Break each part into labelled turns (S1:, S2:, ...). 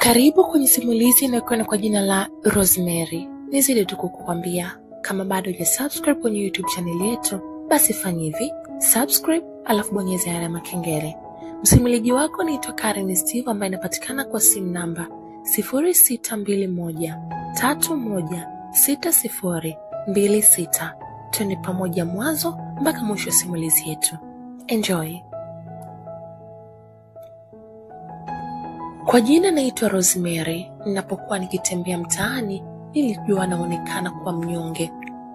S1: Karibu kwenye simulizi inayokwenda kwa jina la Rosemary. Nizidi tu kukukwambia kama bado huja subscribe kwenye YouTube channel yetu, basi fanya hivi subscribe, alafu bonyeza alama kengele. Msimulizi wako naitwa Karen Steve, ambaye inapatikana kwa simu namba 0621 31 6026. Twende pamoja mwanzo mpaka mwisho wa simulizi yetu. Enjoy. Kwa jina naitwa Rosemary. Ninapokuwa nikitembea mtaani, nilijua naonekana kuwa mnyonge,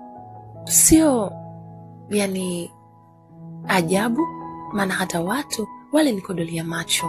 S1: sio yani ajabu, maana hata watu wale nikodolia macho.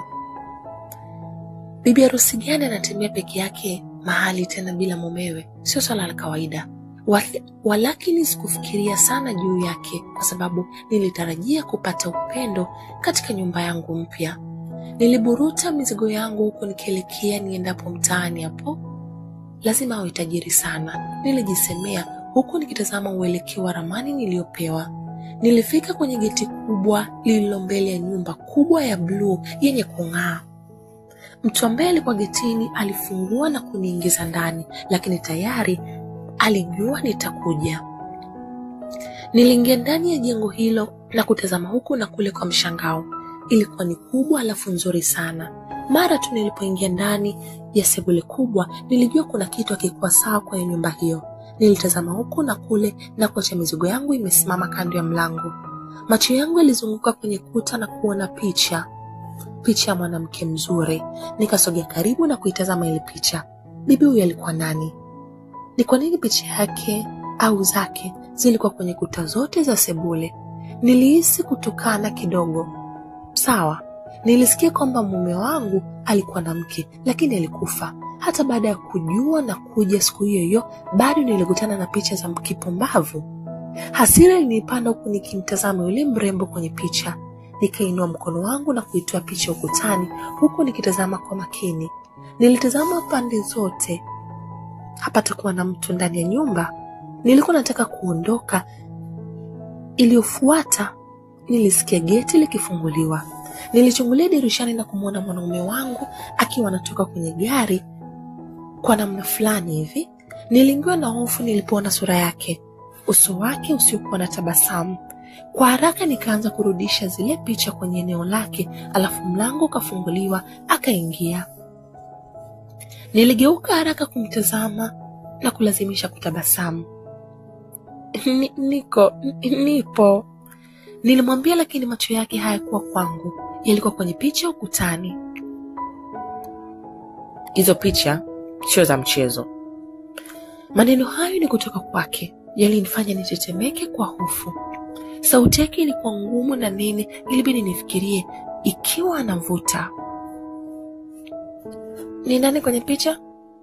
S1: Bibi harusi gani anatembea peke yake mahali tena bila mumewe? Sio swala la kawaida. Wal- Walakini sikufikiria sana juu yake, kwa sababu nilitarajia kupata upendo katika nyumba yangu mpya. Niliburuta mizigo yangu huku nikielekea niendapo mtaani. Hapo lazima awe tajiri sana, nilijisemea huku nikitazama uelekeo wa ramani niliyopewa. Nilifika kwenye geti kubwa lililo mbele ya nyumba kubwa ya bluu yenye kung'aa. Mtu ambaye alikuwa getini alifungua na kuniingiza ndani, lakini tayari alijua nitakuja. Niliingia ndani ya jengo hilo na kutazama huku na kule kwa mshangao. Ilikuwa ni kubwa alafu nzuri sana. Mara tu nilipoingia ndani ya sebule kubwa, nilijua kuna kitu hakikuwa sawa kwenye nyumba hiyo. Nilitazama huku na kule na kuacha mizigo yangu imesimama kando ya mlango. Macho yangu yalizunguka kwenye kuta na kuona picha, picha ya mwanamke mzuri. Nikasogea karibu na kuitazama ile picha. Bibi huyu alikuwa nani? Ni kwa nini picha yake au zake zilikuwa kwenye kuta zote za sebule? Nilihisi kutukana kidogo. Sawa, nilisikia kwamba mume wangu alikuwa na mke, lakini alikufa. Hata baada ya kujua na kuja siku hiyo hiyo, bado nilikutana na picha za kipumbavu. Hasira ilinipanda huku nikimtazama yule mrembo kwenye picha. Nikainua mkono wangu na kuitoa picha ukutani, huku nikitazama kwa makini. Nilitazama pande zote, hapatakuwa na mtu ndani ya nyumba. Nilikuwa nataka kuondoka. Iliyofuata nilisikia geti likifunguliwa. Nilichungulia dirishani na kumwona mwanaume wangu akiwa anatoka kwenye gari kwa namna fulani hivi. Niliingiwa na hofu nilipoona sura yake, uso wake usiokuwa na tabasamu. Kwa haraka nikaanza kurudisha zile picha kwenye eneo lake, alafu mlango ukafunguliwa, akaingia. Niligeuka haraka kumtazama na kulazimisha kutabasamu. Ni, niko n- nipo, nilimwambia, lakini macho yake hayakuwa kwangu, yalikuwa kwenye picha ukutani.
S2: Hizo picha sio za mchezo.
S1: Maneno hayo ni kutoka kwake, yalinifanya nitetemeke kwa hofu. Sauti yake ilikuwa ngumu na nini, ilibidi nifikirie ikiwa anavuta. Ni nani kwenye picha?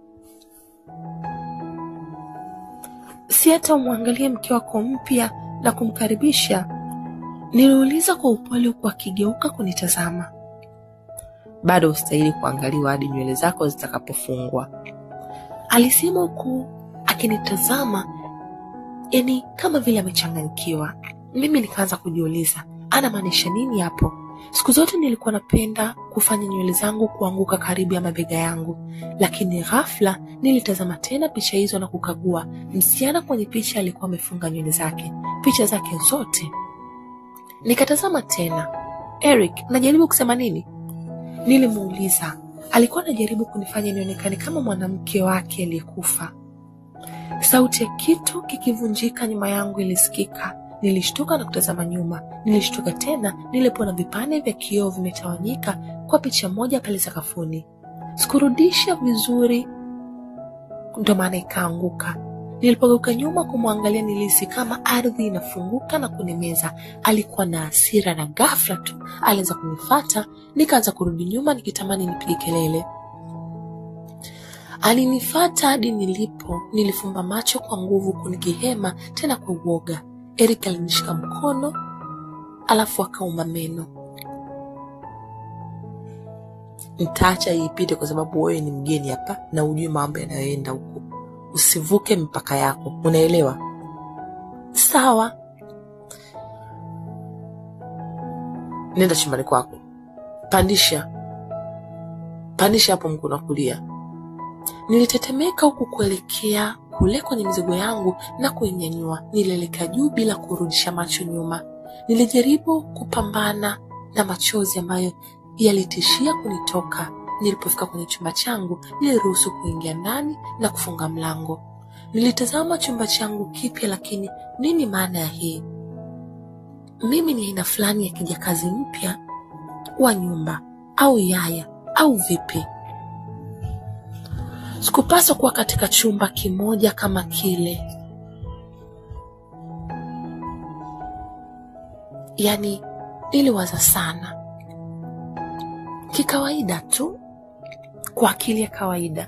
S1: Si hata umwangalie mke wako mpya na kumkaribisha? Niliuliza kwa upole huku akigeuka kunitazama.
S2: Bado hustahili kuangaliwa hadi nywele zako zitakapofungwa.
S1: Alisema huku akinitazama, yani kama vile amechanganyikiwa. Mimi nikaanza kujiuliza anamaanisha nini hapo. Siku zote nilikuwa napenda kufanya nywele zangu kuanguka karibu ya mabega yangu, lakini ghafla nilitazama tena picha hizo na kukagua. Msichana kwenye picha alikuwa amefunga nywele zake, picha zake zote. Nikatazama tena. Eric, najaribu kusema nini? Nilimuuliza. Alikuwa anajaribu kunifanya nionekane kama mwanamke wake aliyekufa. Sauti ya kitu kikivunjika nyuma yangu ilisikika. Nilishtuka na kutazama nyuma. Nilishtuka tena nilipoona vipande vya kioo vimetawanyika kwa picha moja pale sakafuni. Sikurudisha vizuri, ndo maana ikaanguka. Nilipogeuka nyuma kumwangalia, nilihisi kama ardhi inafunguka na kunimeza. Alikuwa na hasira na ghafla tu alianza kunifata. Nikaanza kurudi nyuma nikitamani nipige kelele. Alinifata hadi nilipo. Nilifumba macho kwa nguvu kunikihema tena kwa uoga. Eric alinishika mkono alafu akauma meno.
S2: Nitaacha iipite kwa sababu wewe ni mgeni hapa na ujui mambo yanayoenda huku. Usivuke mipaka yako, unaelewa?
S1: Sawa,
S2: Nenda chumbani kwako, pandisha pandisha hapo mkono wa kulia. Nilitetemeka huku kuelekea kule kwenye mizigo yangu na kuinyanyua. Nilielekea juu bila kurudisha macho nyuma. Nilijaribu kupambana na machozi ambayo yalitishia kunitoka. Nilipofika kwenye chumba changu, niliruhusu kuingia ndani na kufunga mlango. Nilitazama chumba changu kipya, lakini nini maana ya hii? Mimi ni aina fulani ya kijakazi mpya wa nyumba au yaya au vipi? Sikupaswa kuwa katika chumba kimoja kama kile. Yaani, niliwaza sana kikawaida tu, kwa akili ya kawaida.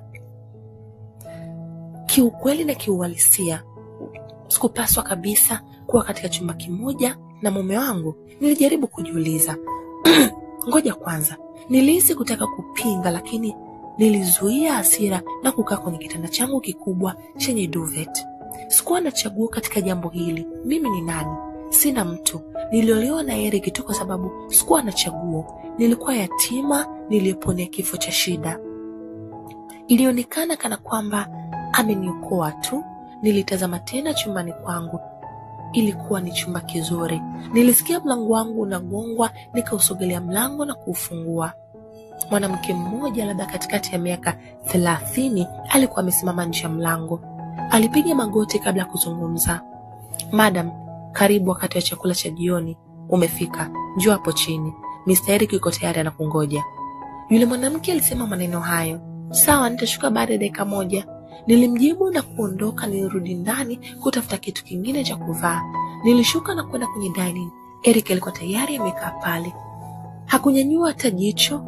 S2: Kiukweli na kiuhalisia, sikupaswa kabisa kuwa katika chumba kimoja na mume wangu. Nilijaribu kujiuliza ngoja kwanza. Nilihisi kutaka kupinga, lakini nilizuia hasira na kukaa kwenye kitanda changu kikubwa chenye duvet. Sikuwa na chaguo katika jambo hili. Mimi ni nani? Sina mtu. Niliolewa na Eric tu kwa sababu sikuwa na chaguo. Nilikuwa yatima niliyeponea kifo cha shida. Ilionekana kana kwamba ameniokoa tu. Nilitazama tena chumbani kwangu. Ilikuwa ni chumba kizuri. Nilisikia mlango wangu unagongwa, nikausogelea mlango na kuufungua. Mwanamke mmoja labda katikati ya miaka thelathini alikuwa amesimama nje ya mlango. Alipiga magoti kabla ya kuzungumza. Madam, karibu. Wakati wa chakula cha jioni umefika, njoo hapo chini. Mr. Eric yuko tayari anakungoja. Yule mwanamke alisema maneno hayo. Sawa, nitashuka baada ya dakika moja. Nilimjibu na kuondoka. Nilirudi ndani kutafuta kitu kingine cha kuvaa. Nilishuka na kwenda kwenye dining. Eric alikuwa tayari amekaa pale, hakunyanyua hata jicho.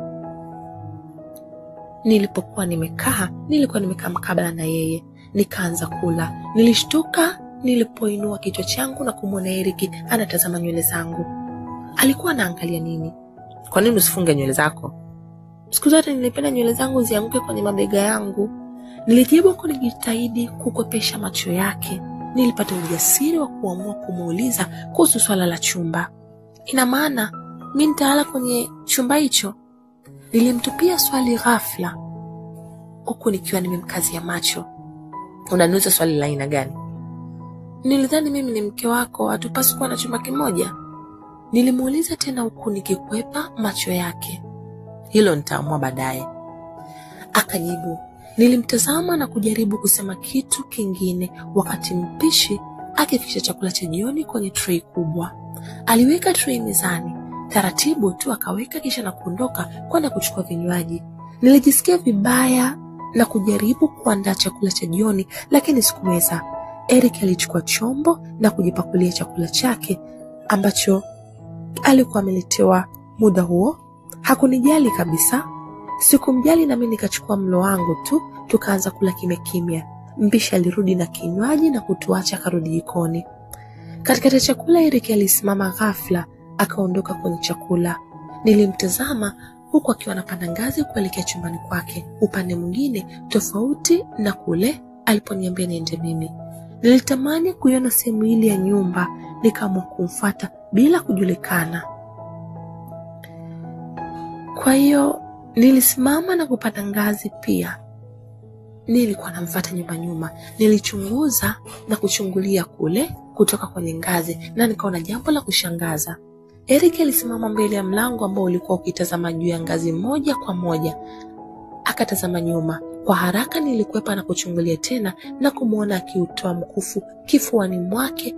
S2: Nilipokuwa nimekaa, nilikuwa nimekaa mkabala na yeye. Nikaanza kula. Nilishtuka nilipoinua kichwa changu na kumwona Eric anatazama nywele zangu. Alikuwa anaangalia nini? Kwa nini usifunge nywele zako? Siku zote nilipenda nywele zangu zianguke kwenye mabega yangu. Nilijibu huku nikijitahidi kukwepesha macho yake. Nilipata ujasiri wa kuamua kumuuliza kuhusu swala la chumba. Ina maana mi nitalala kwenye chumba hicho? Nilimtupia swali ghafla, huku nikiwa nimemkazia macho. Unaniuliza swali la aina gani? Nilidhani mimi ni mke wako, hatupaswi kuwa na chumba kimoja. Nilimuuliza tena huku nikikwepa macho yake. Hilo nitaamua baadaye, akajibu. Nilimtazama na kujaribu kusema kitu kingine, wakati mpishi akifikisha chakula cha jioni kwenye trei kubwa. Aliweka trei mezani taratibu tu, akaweka kisha na kuondoka kwenda kuchukua vinywaji. Nilijisikia vibaya na kujaribu kuandaa chakula cha jioni, lakini sikuweza. Eric alichukua chombo na kujipakulia chakula chake ambacho alikuwa ameletewa muda huo. Hakunijali kabisa. Sikumjali nami nikachukua mlo wangu tu, tukaanza kula kimya kimya. Mpishi alirudi na kinywaji na kutuacha akarudi jikoni. Katikati ya chakula, Eric alisimama ghafla akaondoka kwenye chakula. Nilimtazama huku akiwa anapanda ngazi kuelekea chumbani kwake, upande mwingine tofauti na kule aliponiambia niende mimi. Nilitamani kuiona sehemu hili ya nyumba, nikaamua kumfuata bila kujulikana. Kwa hiyo nilisimama na kupanda ngazi pia. Nilikuwa namfuata nyuma nyuma, nilichunguza na kuchungulia kule kutoka kwenye ngazi, na nikaona jambo la kushangaza. Eric alisimama mbele ya mlango ambao ulikuwa ukitazama juu ya ngazi moja kwa moja, akatazama nyuma. Kwa haraka nilikwepa na kuchungulia tena na kumwona akiutoa mkufu kifuani mwake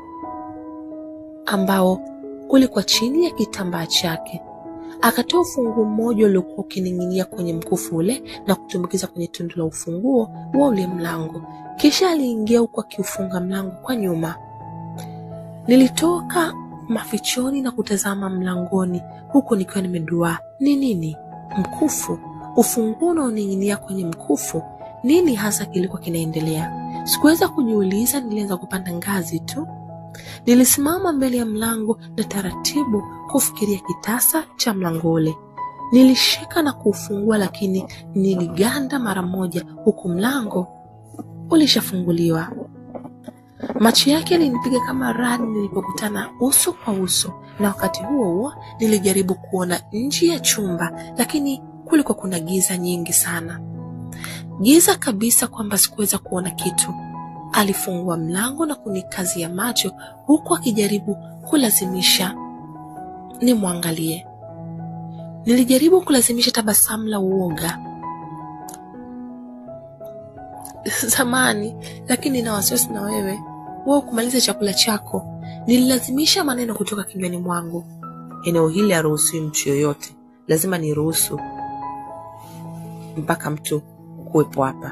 S2: ambao ulikuwa chini ya kitambaa chake. Akatoa ufunguo mmoja uliokuwa ukining'inia kwenye mkufu ule na kutumbukiza kwenye tundu la ufunguo wa ule mlango, kisha aliingia huku akiufunga mlango kwa nyuma. Nilitoka mafichoni na kutazama mlangoni huku nikiwa nimeduaa. Ni nini? Mkufu? Ufunguo unaoning'inia kwenye mkufu? Nini hasa kilikuwa kinaendelea? Sikuweza kujiuliza, nilianza kupanda ngazi tu. Nilisimama mbele ya mlango na taratibu kufikiria kitasa cha mlango ule. Nilishika na kuufungua, lakini niliganda mara moja, huku mlango ulishafunguliwa. Macho yake yalinipiga kama radi nilipokutana uso kwa uso, na wakati huo huo nilijaribu kuona nje ya chumba, lakini kulikuwa kuna giza nyingi sana. giza kabisa kwamba sikuweza kuona kitu. Alifungua mlango na kunikazia macho huku akijaribu kulazimisha nimwangalie. Nilijaribu kulazimisha tabasamu la uoga zamani, lakini na wasiwasi na wewe wewe kumaliza chakula chako. Nililazimisha maneno kutoka kinywani mwangu.
S1: Eneo hili haruhusiwi mtu yoyote, lazima niruhusu mpaka mtu kuwepo hapa.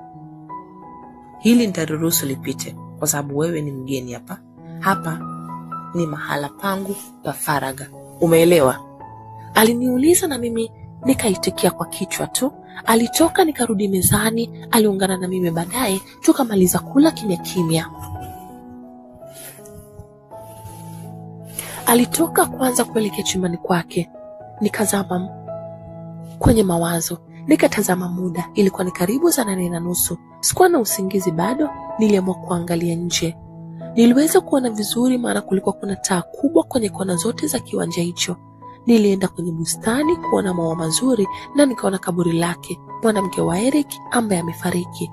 S1: Hili nitaruhusu lipite kwa sababu wewe ni mgeni hapa. Hapa ni mahala pangu pa faragha, umeelewa?
S2: Aliniuliza na mimi nikaitikia kwa kichwa tu. Alitoka nikarudi mezani, aliungana na mimi baadaye, tukamaliza kula kimya kimya. Alitoka kwanza kuelekea chumbani kwake, nikazama kwenye mawazo, nikatazama muda. Ilikuwa ni karibu saa nane na nusu. Sikuwa na usingizi bado, niliamua kuangalia nje. Niliweza kuona vizuri, maana kulikuwa kuna taa kubwa kwenye kona zote za kiwanja hicho. Nilienda kwenye bustani kuona maua mazuri na nikaona kaburi lake, mwanamke wa Eric ambaye amefariki.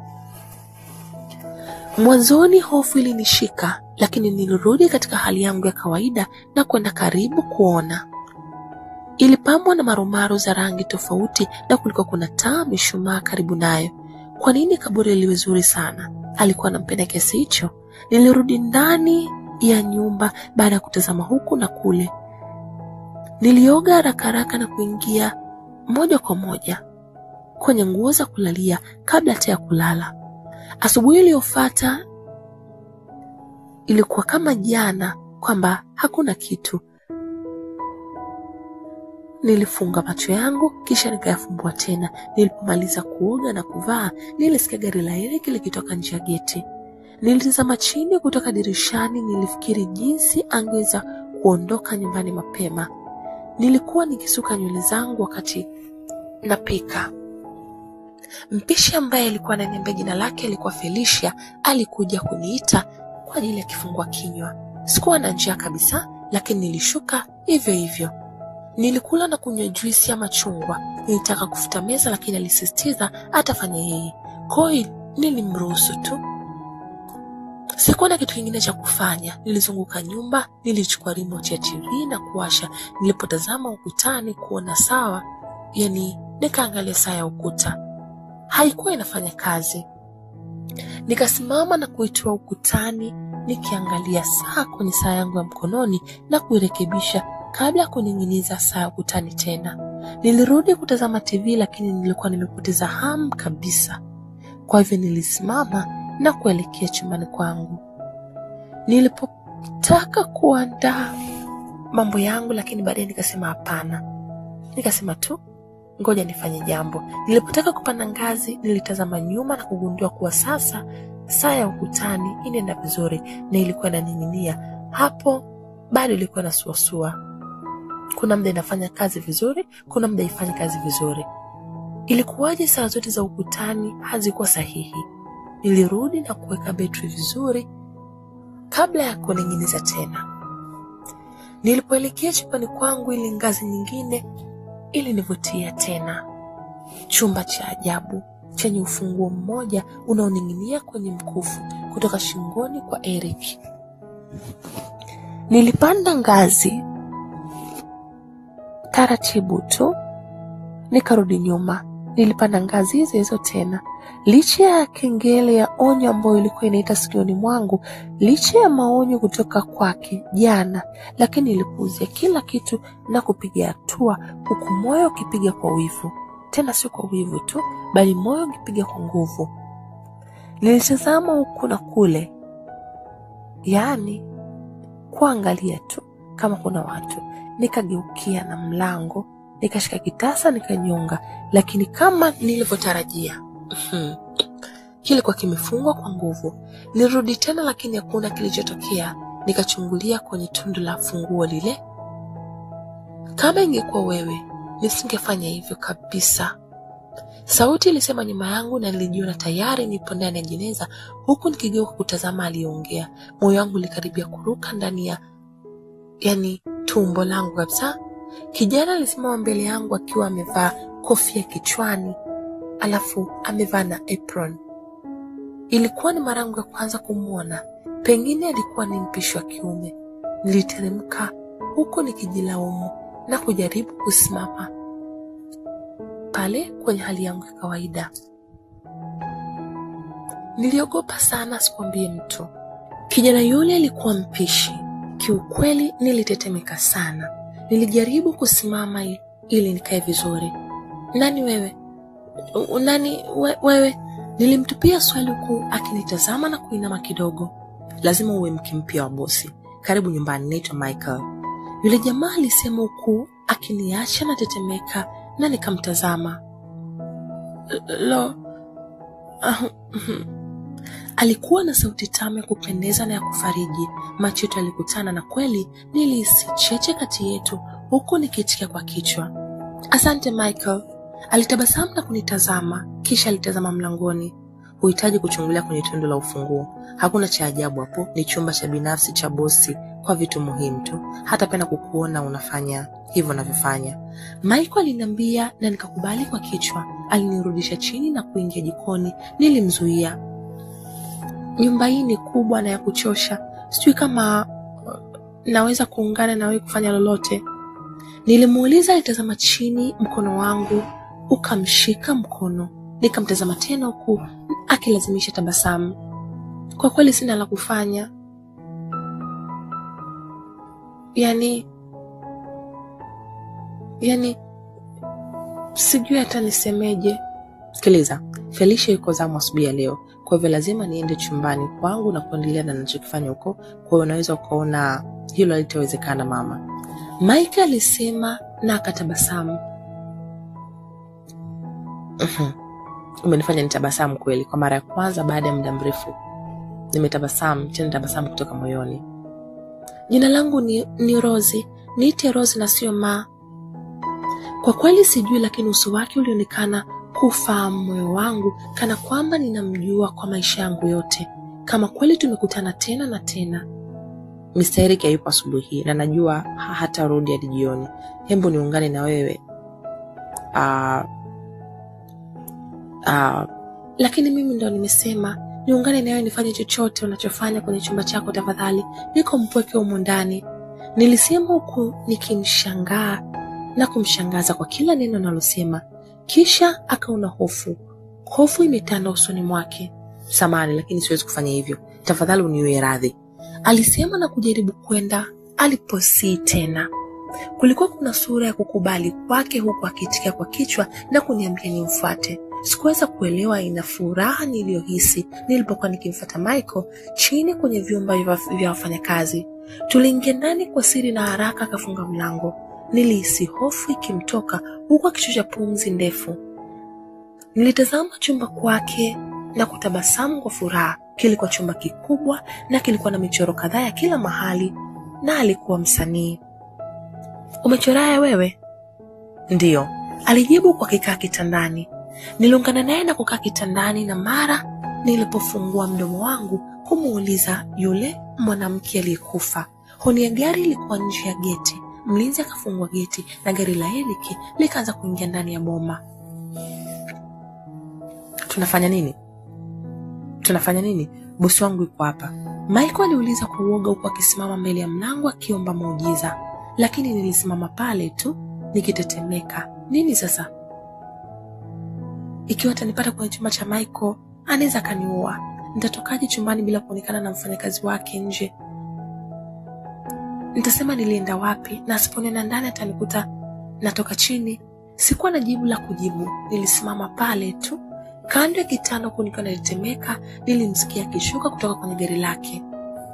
S2: Mwanzoni hofu ilinishika, lakini nilirudi katika hali yangu ya kawaida na kwenda karibu kuona. Ilipambwa na marumaru za rangi tofauti na kulikuwa kuna taa mishumaa karibu nayo. Kwa nini kaburi liwe zuri sana? Alikuwa anampenda kiasi hicho? Nilirudi ndani ya nyumba baada ya kutazama huku na kule. Nilioga haraka haraka na kuingia moja kwa moja kwenye nguo za kulalia kabla hata ya kulala. Asubuhi iliyofuata ilikuwa kama jana, kwamba hakuna kitu. Nilifunga macho yangu kisha nikayafumbua tena. Nilipomaliza kuoga na kuvaa, nilisikia gari la Eric likitoka nje ya geti. Nilitazama chini kutoka dirishani, nilifikiri jinsi angeweza kuondoka nyumbani mapema. Nilikuwa nikisuka nywele zangu wakati napika. Mpishi ambaye alikuwa ananiambia jina lake alikuwa Felicia, alikuja kuniita kwa ajili ya kifungua kinywa. Sikuwa na njaa kabisa, lakini nilishuka hivyo hivyo. Nilikula na kunywa juisi ya machungwa. Nilitaka kufuta meza, lakini alisisitiza atafanya yeye, kwa hiyo nilimruhusu tu. Sikuwa na kitu kingine cha kufanya. Nilizunguka nyumba, nilichukua remote ya TV na kuwasha. Nilipotazama ukutani kuona sawa, yani nikaangalia saa ya ukuta, haikuwa inafanya kazi. Nikasimama na kuitoa ukutani, nikiangalia saa kwenye saa yangu ya mkononi na kuirekebisha kabla ya kuning'iniza saa ya ukutani tena. Nilirudi kutazama TV, lakini nilikuwa nimepoteza hamu kabisa. Kwa hivyo nilisimama na kuelekea chumbani kwangu. Nilipotaka kuandaa mambo yangu, lakini baadaye nikasema hapana, nikasema tu ngoja nifanye jambo. Nilipotaka kupanda ngazi, nilitazama nyuma na kugundua kuwa sasa saa ya ukutani inaenda vizuri na ilikuwa inaning'inia hapo, bado ilikuwa inasuasua. Kuna muda inafanya kazi vizuri, kuna muda ifanye kazi vizuri. Ilikuwaje saa zote za ukutani hazikuwa sahihi? Nilirudi na kuweka betri vizuri kabla ya kuning'iniza tena. Nilipoelekea chumbani kwangu, ili ngazi nyingine ilinivutia tena. Chumba cha ajabu chenye ufunguo mmoja unaoning'inia kwenye mkufu kutoka shingoni kwa Eric. Nilipanda ngazi taratibu tu, nikarudi nyuma. Nilipanda ngazi hizo hizo tena, licha ya kengele ya onyo ambayo ilikuwa inaita sikioni mwangu, licha ya maonyo kutoka kwake jana, lakini nilipuuzia kila kitu na kupiga hatua, huku moyo ukipiga kwa wivu, tena sio kwa wivu tu, bali moyo ukipiga kwa nguvu. Nilitazama huku na kule, yaani kuangalia tu kama kuna watu. Nikageukia na mlango, nikashika kitasa, nikanyonga, lakini kama nilivyotarajia kilikuwa kimefungwa kwa nguvu. Nilirudi tena, lakini hakuna kilichotokea. Nikachungulia kwenye tundu la funguo lile. Kama ingekuwa wewe, nisingefanya hivyo kabisa. Sauti ilisema nyuma yangu, na nilijiona tayari nipo ndani ya jeneza, huku nikigeuka kutazama aliyeongea. Moyo wangu ulikaribia kuruka ndani ya yani tumbo langu kabisa. Kijana alisimama mbele yangu akiwa amevaa kofia kichwani. alafu amevaa na apron. Ilikuwa ni mara yangu ya kwanza kumwona, pengine alikuwa ni mpishi wa kiume. Niliteremka huku nikijilaumu na kujaribu kusimama pale kwenye hali yangu ya kawaida. Niliogopa sana, sikwambie mtu. Kijana yule alikuwa mpishi. Kiukweli nilitetemeka sana. Nilijaribu kusimama ili, ili nikae vizuri. Nani wewe? U- Nani we, wewe? Nilimtupia swali huku akinitazama na kuinama kidogo. Lazima uwe mke mpya wa bosi. Karibu nyumbani, naitwa Michael. Yule jamaa alisema huku akiniacha na tetemeka, na nikamtazama. Lo, ah, Alikuwa na sauti tamu ya kupendeza na ya kufariji. Macho yetu yalikutana na kweli nilihisi cheche kati yetu, huku nikiitikia kwa kichwa. Asante Michael. Alitabasamu na kunitazama, kisha alitazama mlangoni. Huhitaji kuchungulia kwenye tundu la ufunguo. Hakuna cha ajabu hapo, ni chumba cha binafsi cha bosi kwa vitu muhimu tu. Hatapenda kukuona unafanya hivyo unavyofanya. Michael aliniambia na nikakubali kwa kichwa. Alinirudisha chini na kuingia jikoni. Nilimzuia. Nyumba hii ni kubwa na ya kuchosha, sijui kama uh, naweza kuungana na wewe kufanya lolote. Nilimuuliza, alitazama chini, mkono wangu ukamshika mkono. Nikamtazama tena huku akilazimisha tabasamu. Kwa kweli sina la kufanya, yani yani sijui hata nisemeje. Sikiliza, Felicia yuko zamu asubuhi ya leo, kwa hivyo lazima niende chumbani kwangu na kuendelea na ninachokifanya huko. Kwa hiyo unaweza ukaona hilo halitawezekana mama, Mike alisema na akatabasamu. Mhm. Umenifanya nitabasamu kweli, kwa mara ya kwanza baada ya muda mrefu. Nimetabasamu tena, tabasamu kutoka moyoni. Jina langu ni, ni Rozi, niite Rozi na sio Ma. Kwa kweli sijui, lakini uso wake ulionekana kufahamu moyo wangu, kana kwamba ninamjua kwa maisha yangu yote, kama kweli tumekutana tena na tena. Mr. Eric hayupo asubuhi hii na najua ha- hatarudi hadi jioni. Hembu niungane na wewe Ah, ah, lakini mimi ndo nimesema niungane na wewe nifanye chochote unachofanya kwenye chumba chako tafadhali, niko mpweke humo ndani, nilisema huku nikimshangaa na kumshangaza kwa kila neno nalosema. Kisha akaona hofu, hofu imetanda usoni mwake. Samani, lakini siwezi kufanya hivyo, tafadhali uniwe radhi, alisema na kujaribu kwenda aliposii tena. Kulikuwa kuna sura ya kukubali kwake, huku akiitikia kwa kichwa na kuniambia nimfuate. Sikuweza kuelewa aina furaha niliyohisi nilipokuwa nikimfuata Michael chini kwenye vyumba vya vya wafanyakazi. Tuliingia ndani kwa siri na haraka akafunga mlango. Nilihisi hofu ikimtoka huku akishusha pumzi ndefu. Nilitazama chumba kwake na kutabasamu kwa furaha. Kilikuwa chumba kikubwa na kilikuwa na michoro kadhaa ya kila mahali, na alikuwa msanii. Umechoraya wewe? Ndiyo, alijibu kwa kikaa kitandani. Niliungana naye na kukaa kitandani, na mara nilipofungua mdomo wangu kumuuliza yule mwanamke aliyekufa, honi ya gari ilikuwa nje ya geti. Mlinzi akafungua geti na gari la Eric likaanza kuingia ndani ya boma. Tunafanya nini? Tunafanya nini? Bosi wangu yuko hapa, Michael aliuliza kwa uoga, huku akisimama mbele ya mlango akiomba muujiza, lakini nilisimama pale tu nikitetemeka. Nini sasa? Ikiwa atanipata kwenye chumba cha Michael, anaweza akaniua. Nitatokaje chumbani bila kuonekana na mfanyakazi wake nje? Nitasema nilienda wapi, na asiponena ndani atanikuta natoka chini. Sikuwa na jibu la kujibu, nilisimama pale tu kando ya kitanda, huku nikiwa natetemeka. Nilimsikia akishuka kutoka kwenye gari lake.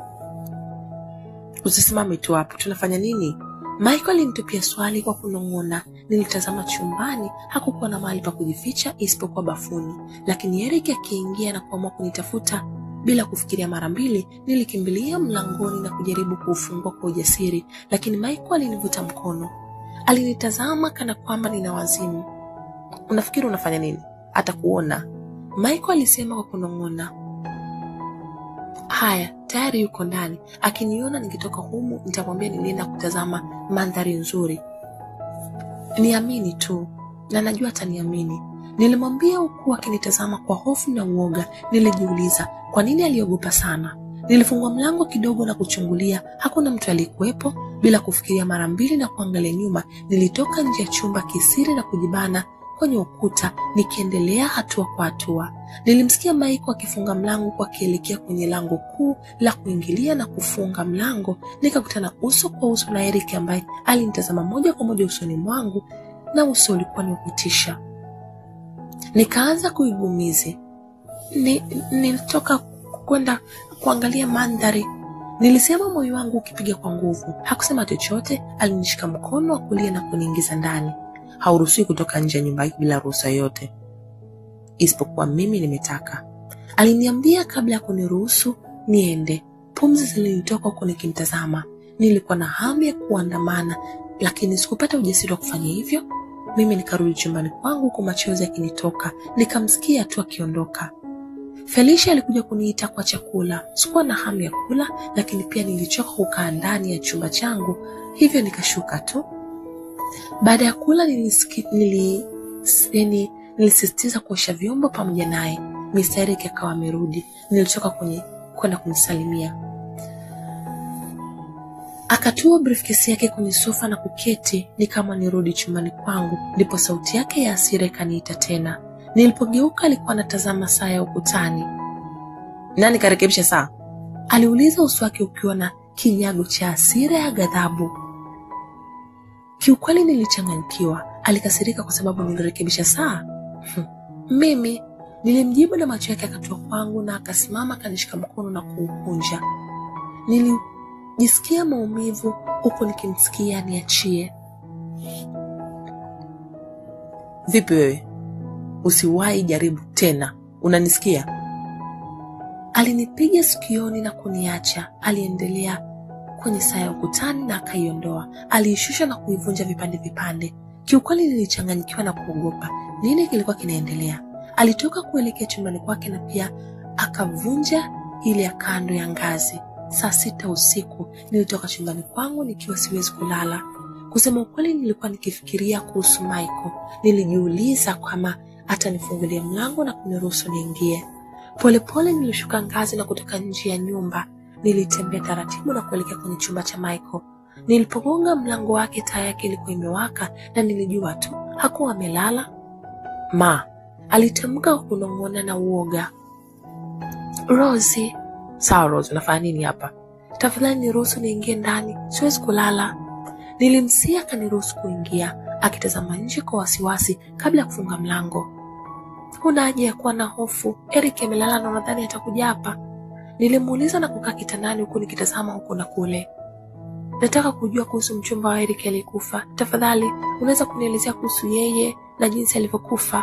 S2: Usisimame tu hapo, tunafanya nini? Michael alinitupia swali kwa kunong'ona. Nilitazama chumbani, hakukuwa na mahali pa kujificha isipokuwa bafuni, lakini Eric akiingia na kuamua kunitafuta bila kufikiria mara mbili, nilikimbilia mlangoni na kujaribu kuufungua kwa ujasiri, lakini Michael alinivuta mkono. Alinitazama kana kwamba nina wazimu. Unafikiri unafanya nini? Atakuona, Michael alisema kwa kunong'ona. Haya, tayari yuko ndani. Akiniona nikitoka humu, nitamwambia nilienda kutazama mandhari nzuri. Niamini tu, na najua ataniamini. Nilimwambia huku akinitazama kwa hofu na uoga. Nilijiuliza kwa nini aliogopa sana. Nilifungua mlango kidogo na kuchungulia, hakuna mtu aliyekuwepo. Bila kufikiria mara mbili na kuangalia nyuma, nilitoka nje ya chumba kisiri na kujibana kwenye ukuta, nikiendelea hatua kwa hatua. Nilimsikia Maiko akifunga mlango kwa akielekea kwenye lango kuu la kuingilia na kufunga mlango. Nikakutana uso kwa uso na Eric ambaye alinitazama moja kwa moja usoni mwangu, na uso ulikuwa ni kutisha. Nikaanza kuigumizi. Ni, nilitoka kwenda kuangalia mandhari, nilisema, moyo wangu ukipiga kwa nguvu. Hakusema chochote, alinishika mkono wa kulia na kuniingiza ndani. Hauruhusiwi kutoka nje ya nyumba hii bila ruhusa yoyote, isipokuwa mimi nimetaka, aliniambia kabla ya kuniruhusu niende. Pumzi zilinitoka huku nikimtazama. Nilikuwa na hamu ya kuandamana, lakini sikupata ujasiri wa kufanya hivyo. Mimi nikarudi chumbani kwangu huku machozi yakinitoka. Nikamsikia tu akiondoka. Felicia alikuja kuniita kwa chakula. Sikuwa na hamu ya kula, lakini pia nilichoka kukaa ndani ya chumba changu, hivyo nikashuka tu. Baada ya kula nilisiki, nili, yani, nilisisitiza kuosha vyombo pamoja naye. Mr. Eric akawa amerudi. Nilitoka kwenye kwenda kumsalimia. Akatua briefcase yake kwenye sofa na kuketi, ni kama nirudi chumbani kwangu. Ndipo sauti yake ya hasira ikaniita tena. Nilipogeuka alikuwa anatazama saa ya ukutani.
S1: Nani karekebisha saa?
S2: Aliuliza, uso wake ukiwa na kinyago cha hasira ya ghadhabu. Kiukweli nilichanganyikiwa. Alikasirika kwa sababu nilirekebisha saa? Mimi nilimjibu, na macho yake akatua kwangu na akasimama akanishika mkono na kuukunja. Nilijisikia maumivu huku nikimsikia niachie.
S1: Vipi wewe? Usiwahi jaribu tena, unanisikia?
S2: Alinipiga sikioni na kuniacha. Aliendelea kwenye saa ya ukutani na akaiondoa. Aliishusha na kuivunja vipande vipande. Kiukweli nilichanganyikiwa na kuogopa. Nini kilikuwa kinaendelea? Alitoka kuelekea chumbani kwake na pia akavunja ile ya kando ya ngazi. Saa sita usiku nilitoka chumbani kwangu nikiwa siwezi kulala. Kusema ukweli, nilikuwa nikifikiria kuhusu Michael. Nilijiuliza kama atanifungulia mlango na kuniruhusu niingie. Polepole nilishuka ngazi na kutoka nje ya nyumba. Nilitembea taratibu na kuelekea kwenye chumba cha Michael. Nilipogonga mlango wake, taa yake ilikuwa imewaka na nilijua tu hakuwa amelala.
S1: Ma,
S2: Alitamka kwa kunong'ona na uoga. Rosie,
S1: sawa Rose, unafanya nini hapa?
S2: tafadhali niruhusu niingie ndani, siwezi kulala. Nilimsia akaniruhusu kuingia, akitazama nje kwa wasiwasi kabla ya kufunga mlango. Huna haja ya kuwa na hofu, Eric amelala na unadhani atakuja hapa? Nilimuuliza na kukaa kitandani huku nikitazama huku na kule. Nataka kujua kuhusu mchumba wa Eric aliyekufa. Tafadhali unaweza kunielezea kuhusu yeye na jinsi alivyokufa?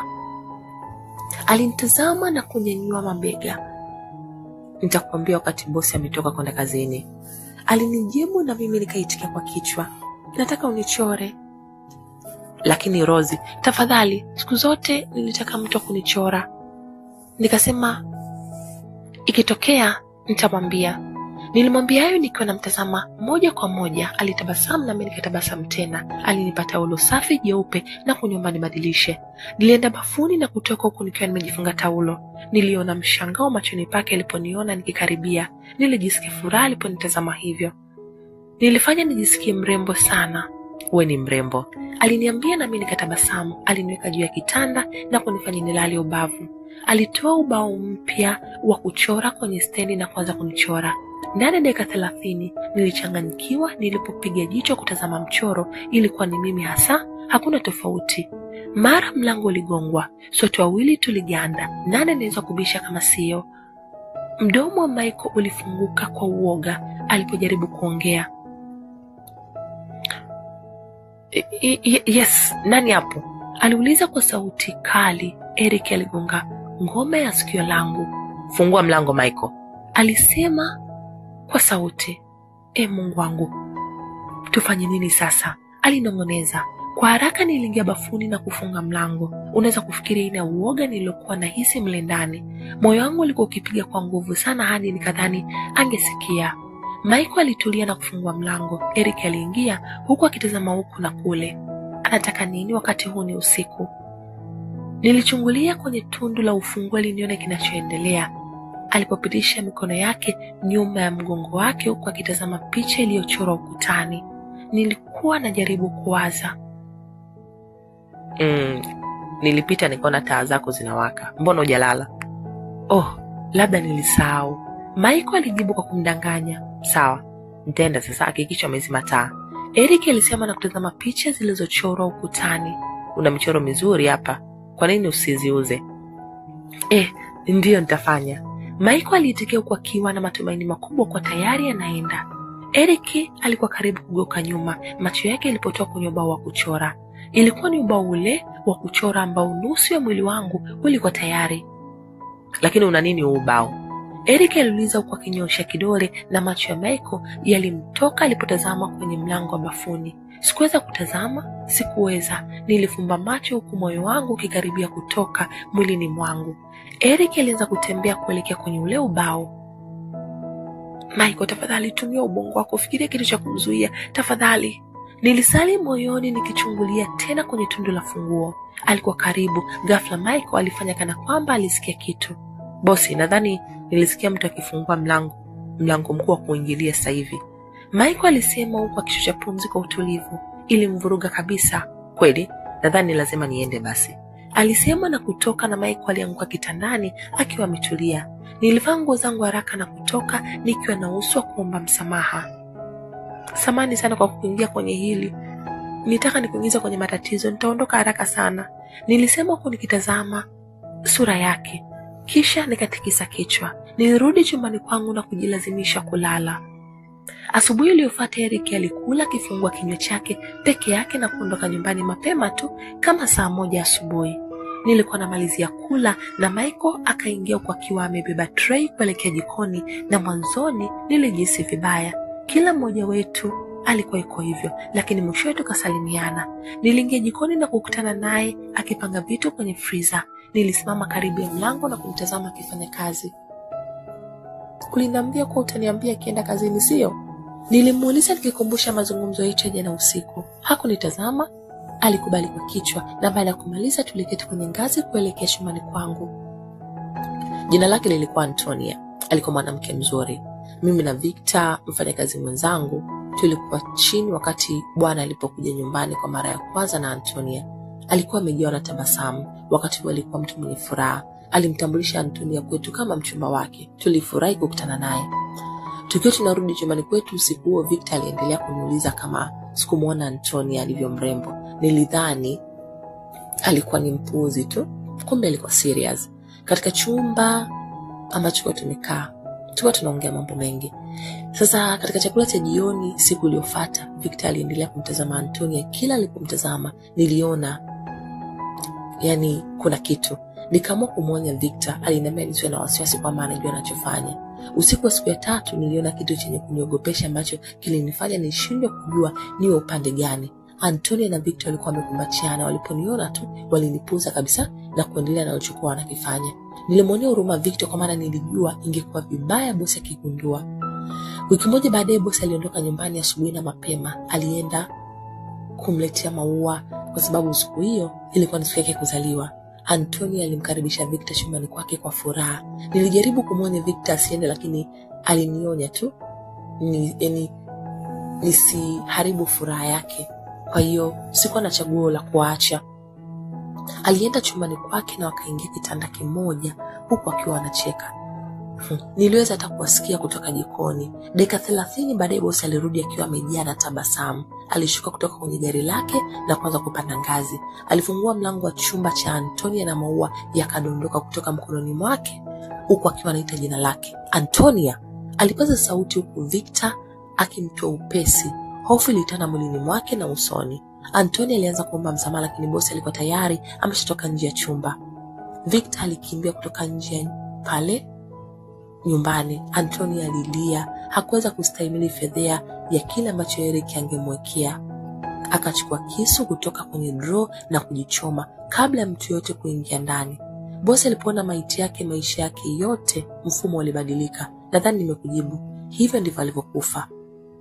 S2: Alinitazama na kunyanyua mabega.
S1: Nitakwambia wakati bosi ametoka kwenda kazini.
S2: Alinijibu na mimi nikaitikia kwa kichwa. Nataka unichore.
S1: Lakini Rozi,
S2: Tafadhali, siku zote nilitaka mtu wa kunichora. Nikasema ikitokea nitamwambia. Nilimwambia hayo nikiwa namtazama moja kwa moja. Alitabasamu nami nikatabasamu tena. Alinipa taulo safi jeupe na kuniomba nibadilishe. Nilienda bafuni na kutoka huku nikiwa nimejifunga taulo. Niliona mshangao machoni pake aliponiona nikikaribia. Nilijisikia furaha aliponitazama hivyo. Nilifanya nijisikie mrembo sana.
S1: uwe ni mrembo.
S2: Aliniambia nami nikatabasamu. Aliniweka juu ya kitanda na kunifanya nilale ubavu. Alitoa ubao mpya wa kuchora kwenye stendi na kuanza kunichora. Ndani ya dakika thelathini nilichanganyikiwa. Nilipopiga jicho kutazama mchoro, ilikuwa ni mimi hasa, hakuna tofauti. Mara mlango uligongwa, sote wawili tuliganda. Nani anaweza kubisha kama sio? Mdomo wa Michael ulifunguka kwa uoga alipojaribu kuongea.
S1: I- i- i- yes, nani hapo?
S2: Aliuliza kwa sauti kali. Eric aligonga ngome ya sikio langu.
S1: Fungua mlango Michael.
S2: Alisema kwa sauti. E Mungu wangu, tufanye nini sasa? Alinong'oneza. Kwa haraka niliingia bafuni na kufunga mlango. Unaweza kufikiria aina ya uoga niliyokuwa nahisi mle ndani. Moyo wangu ulikuwa ukipiga kwa nguvu sana hadi nikadhani angesikia. Michael alitulia na kufungua mlango. Eric aliingia huku akitazama huku na kule. Anataka nini wakati huu ni usiku? Nilichungulia kwenye tundu la ufunguo ili nione kinachoendelea. Alipopitisha mikono yake nyuma ya mgongo wake huku akitazama picha iliyochorwa ukutani, nilikuwa najaribu kuwaza.
S1: Mm, nilipita nikaona taa zako zinawaka, mbona hujalala?
S2: Oh, labda nilisahau.
S1: Maiko alijibu kwa kumdanganya. Sawa, nitaenda sasa, hakikisha umezima taa.
S2: Eric alisema na kutazama picha zilizochorwa ukutani.
S1: Una michoro mizuri hapa, kwa nini usiziuze?
S2: Eh, ndiyo nitafanya. Maiko aliitikia huku akiwa na matumaini makubwa kwa tayari anaenda. Eric alikuwa karibu kugeuka nyuma, macho yake yalipotoka kwenye ubao wa kuchora. Ilikuwa ni ubao ule wa kuchora ambao nusu ya mwili wangu ulikuwa tayari.
S1: Lakini una nini huu ubao?
S2: Eric aliuliza huku akinyosha kidole na macho ya Michael yalimtoka alipotazama kwenye mlango wa bafuni. Sikuweza kutazama, sikuweza. Nilifumba macho huku moyo wangu ukikaribia kutoka mwilini mwangu. Eric alianza kutembea kuelekea kwenye ule ubao. Michael, tafadhali tumia ubongo wako, fikiria kitu cha kumzuia tafadhali. Nilisali moyoni nikichungulia tena kwenye tundu la funguo. Alikuwa karibu. Ghafla Michael alifanya kana kwamba alisikia kitu.
S1: Bosi, nadhani nilisikia mtu akifungua mlango mlango mkuu wa kuingilia sasa hivi.
S2: Michael alisema huku akishusha pumzi kwa utulivu. Ilimvuruga kabisa.
S1: Kweli, nadhani lazima niende basi,
S2: alisema na kutoka, na Michael alianguka kitandani akiwa ametulia. Nilivaa nguo zangu haraka na kutoka nikiwa na uso wa kuomba msamaha. Samani sana kwa kuingia kwenye hili, nitaka nikuingiza kwenye matatizo, nitaondoka haraka sana, nilisema huku nikitazama sura yake, kisha nikatikisa kichwa. Nilirudi chumbani kwangu na kujilazimisha kulala. Asubuhi iliyofuata Eric alikula akifungua kinywa chake peke yake na kuondoka nyumbani mapema tu kama saa moja asubuhi. Nilikuwa namalizia kula na Michael akaingia huku akiwa amebeba tray kuelekea jikoni, na mwanzoni nilijihisi vibaya. Kila mmoja wetu alikuwa iko hivyo, lakini mwishowe tukasalimiana. Niliingia jikoni na kukutana naye akipanga vitu kwenye friza. Nilisimama karibu ya mlango na kumtazama akifanya kazi. Uliniambia kuwa utaniambia akienda kazini, sio? Nilimuuliza nikikumbusha mazungumzo yetu ya jana usiku. Hakunitazama, alikubali kwa kichwa, na baada ya kumaliza tuliketi kwenye ngazi kuelekea chumbani kwangu.
S1: Jina lake lilikuwa Antonia. Alikuwa mwanamke mzuri. Mimi na Victor, mfanyakazi mwenzangu, tulikuwa chini wakati bwana alipokuja nyumbani kwa mara ya kwanza na Antonia. Alikuwa amejawa na tabasamu. Wakati huo alikuwa mtu mwenye furaha. Alimtambulisha Antonia kwetu kama mchumba wake. Tulifurahi kukutana naye. Tukiwa tunarudi chumbani kwetu usiku huo, Victor aliendelea kuniuliza kama sikumwona Antonia alivyo mrembo. Nilidhani alikuwa ni mpuuzi tu, kumbe alikuwa serious. Katika chumba ambacho kwa tumekaa tukuwa tunaongea mambo mengi. Sasa katika chakula cha jioni siku iliyofuata, Victor aliendelea kumtazama Antonia. Kila alipomtazama niliona yani kuna kitu. Nikaamua kumwonya Victor. Aliniambia nisiwe na wasiwasi kwamba anajua anachofanya. Usiku wa siku ya tatu niliona kitu chenye kuniogopesha ambacho kilinifanya nishindwe kujua niwe upande gani. Antonia na Victor walikuwa wamekumbatiana. Waliponiona tu walinipuza kabisa na kuendelea na walichokuwa wanakifanya. Nilimwonea huruma Victor kwa maana nilijua ingekuwa vibaya bosi akigundua. Wiki moja baadaye bosi aliondoka nyumbani asubuhi na mapema. Alienda kumletea maua kwa sababu siku hiyo ilikuwa ni siku yake kuzaliwa. Antonia alimkaribisha Victor chumbani kwake kwa furaha. Nilijaribu kumwonya Victor asiende, lakini alinionya tu ni, yani, nisiharibu furaha yake. Kwa hiyo sikuwa na chaguo la kuacha. Alienda chumbani kwake na wakaingia kitanda kimoja, huku akiwa wanacheka. Hmm. Niliweza hata kuwasikia kutoka jikoni. Dakika thelathini baadaye bosi alirudi akiwa amejaa na tabasamu. Alishuka kutoka kwenye gari lake na kuanza kupanda ngazi. Alifungua mlango wa chumba cha Antonia na maua yakadondoka kutoka mkononi mwake, huku akiwa anaita jina lake Antonia. Alipaza sauti huku Victor akimtoa upesi. Hofu ilitanda mwilini mwake na usoni. Antonia alianza kuomba msamaha, lakini bosi alikuwa tayari ameshatoka nje ya chumba. Victor alikimbia kutoka nje pale nyumbani. Antonia alilia, hakuweza kustahimili fedhea ya kile ambacho Eric angemwekea. Akachukua kisu kutoka kwenye draw na kujichoma kabla ya mtu yote kuingia ndani. Bosi alipoona maiti yake, maisha yake yote mfumo ulibadilika. Nadhani nimekujibu, hivyo ndivyo alivyokufa.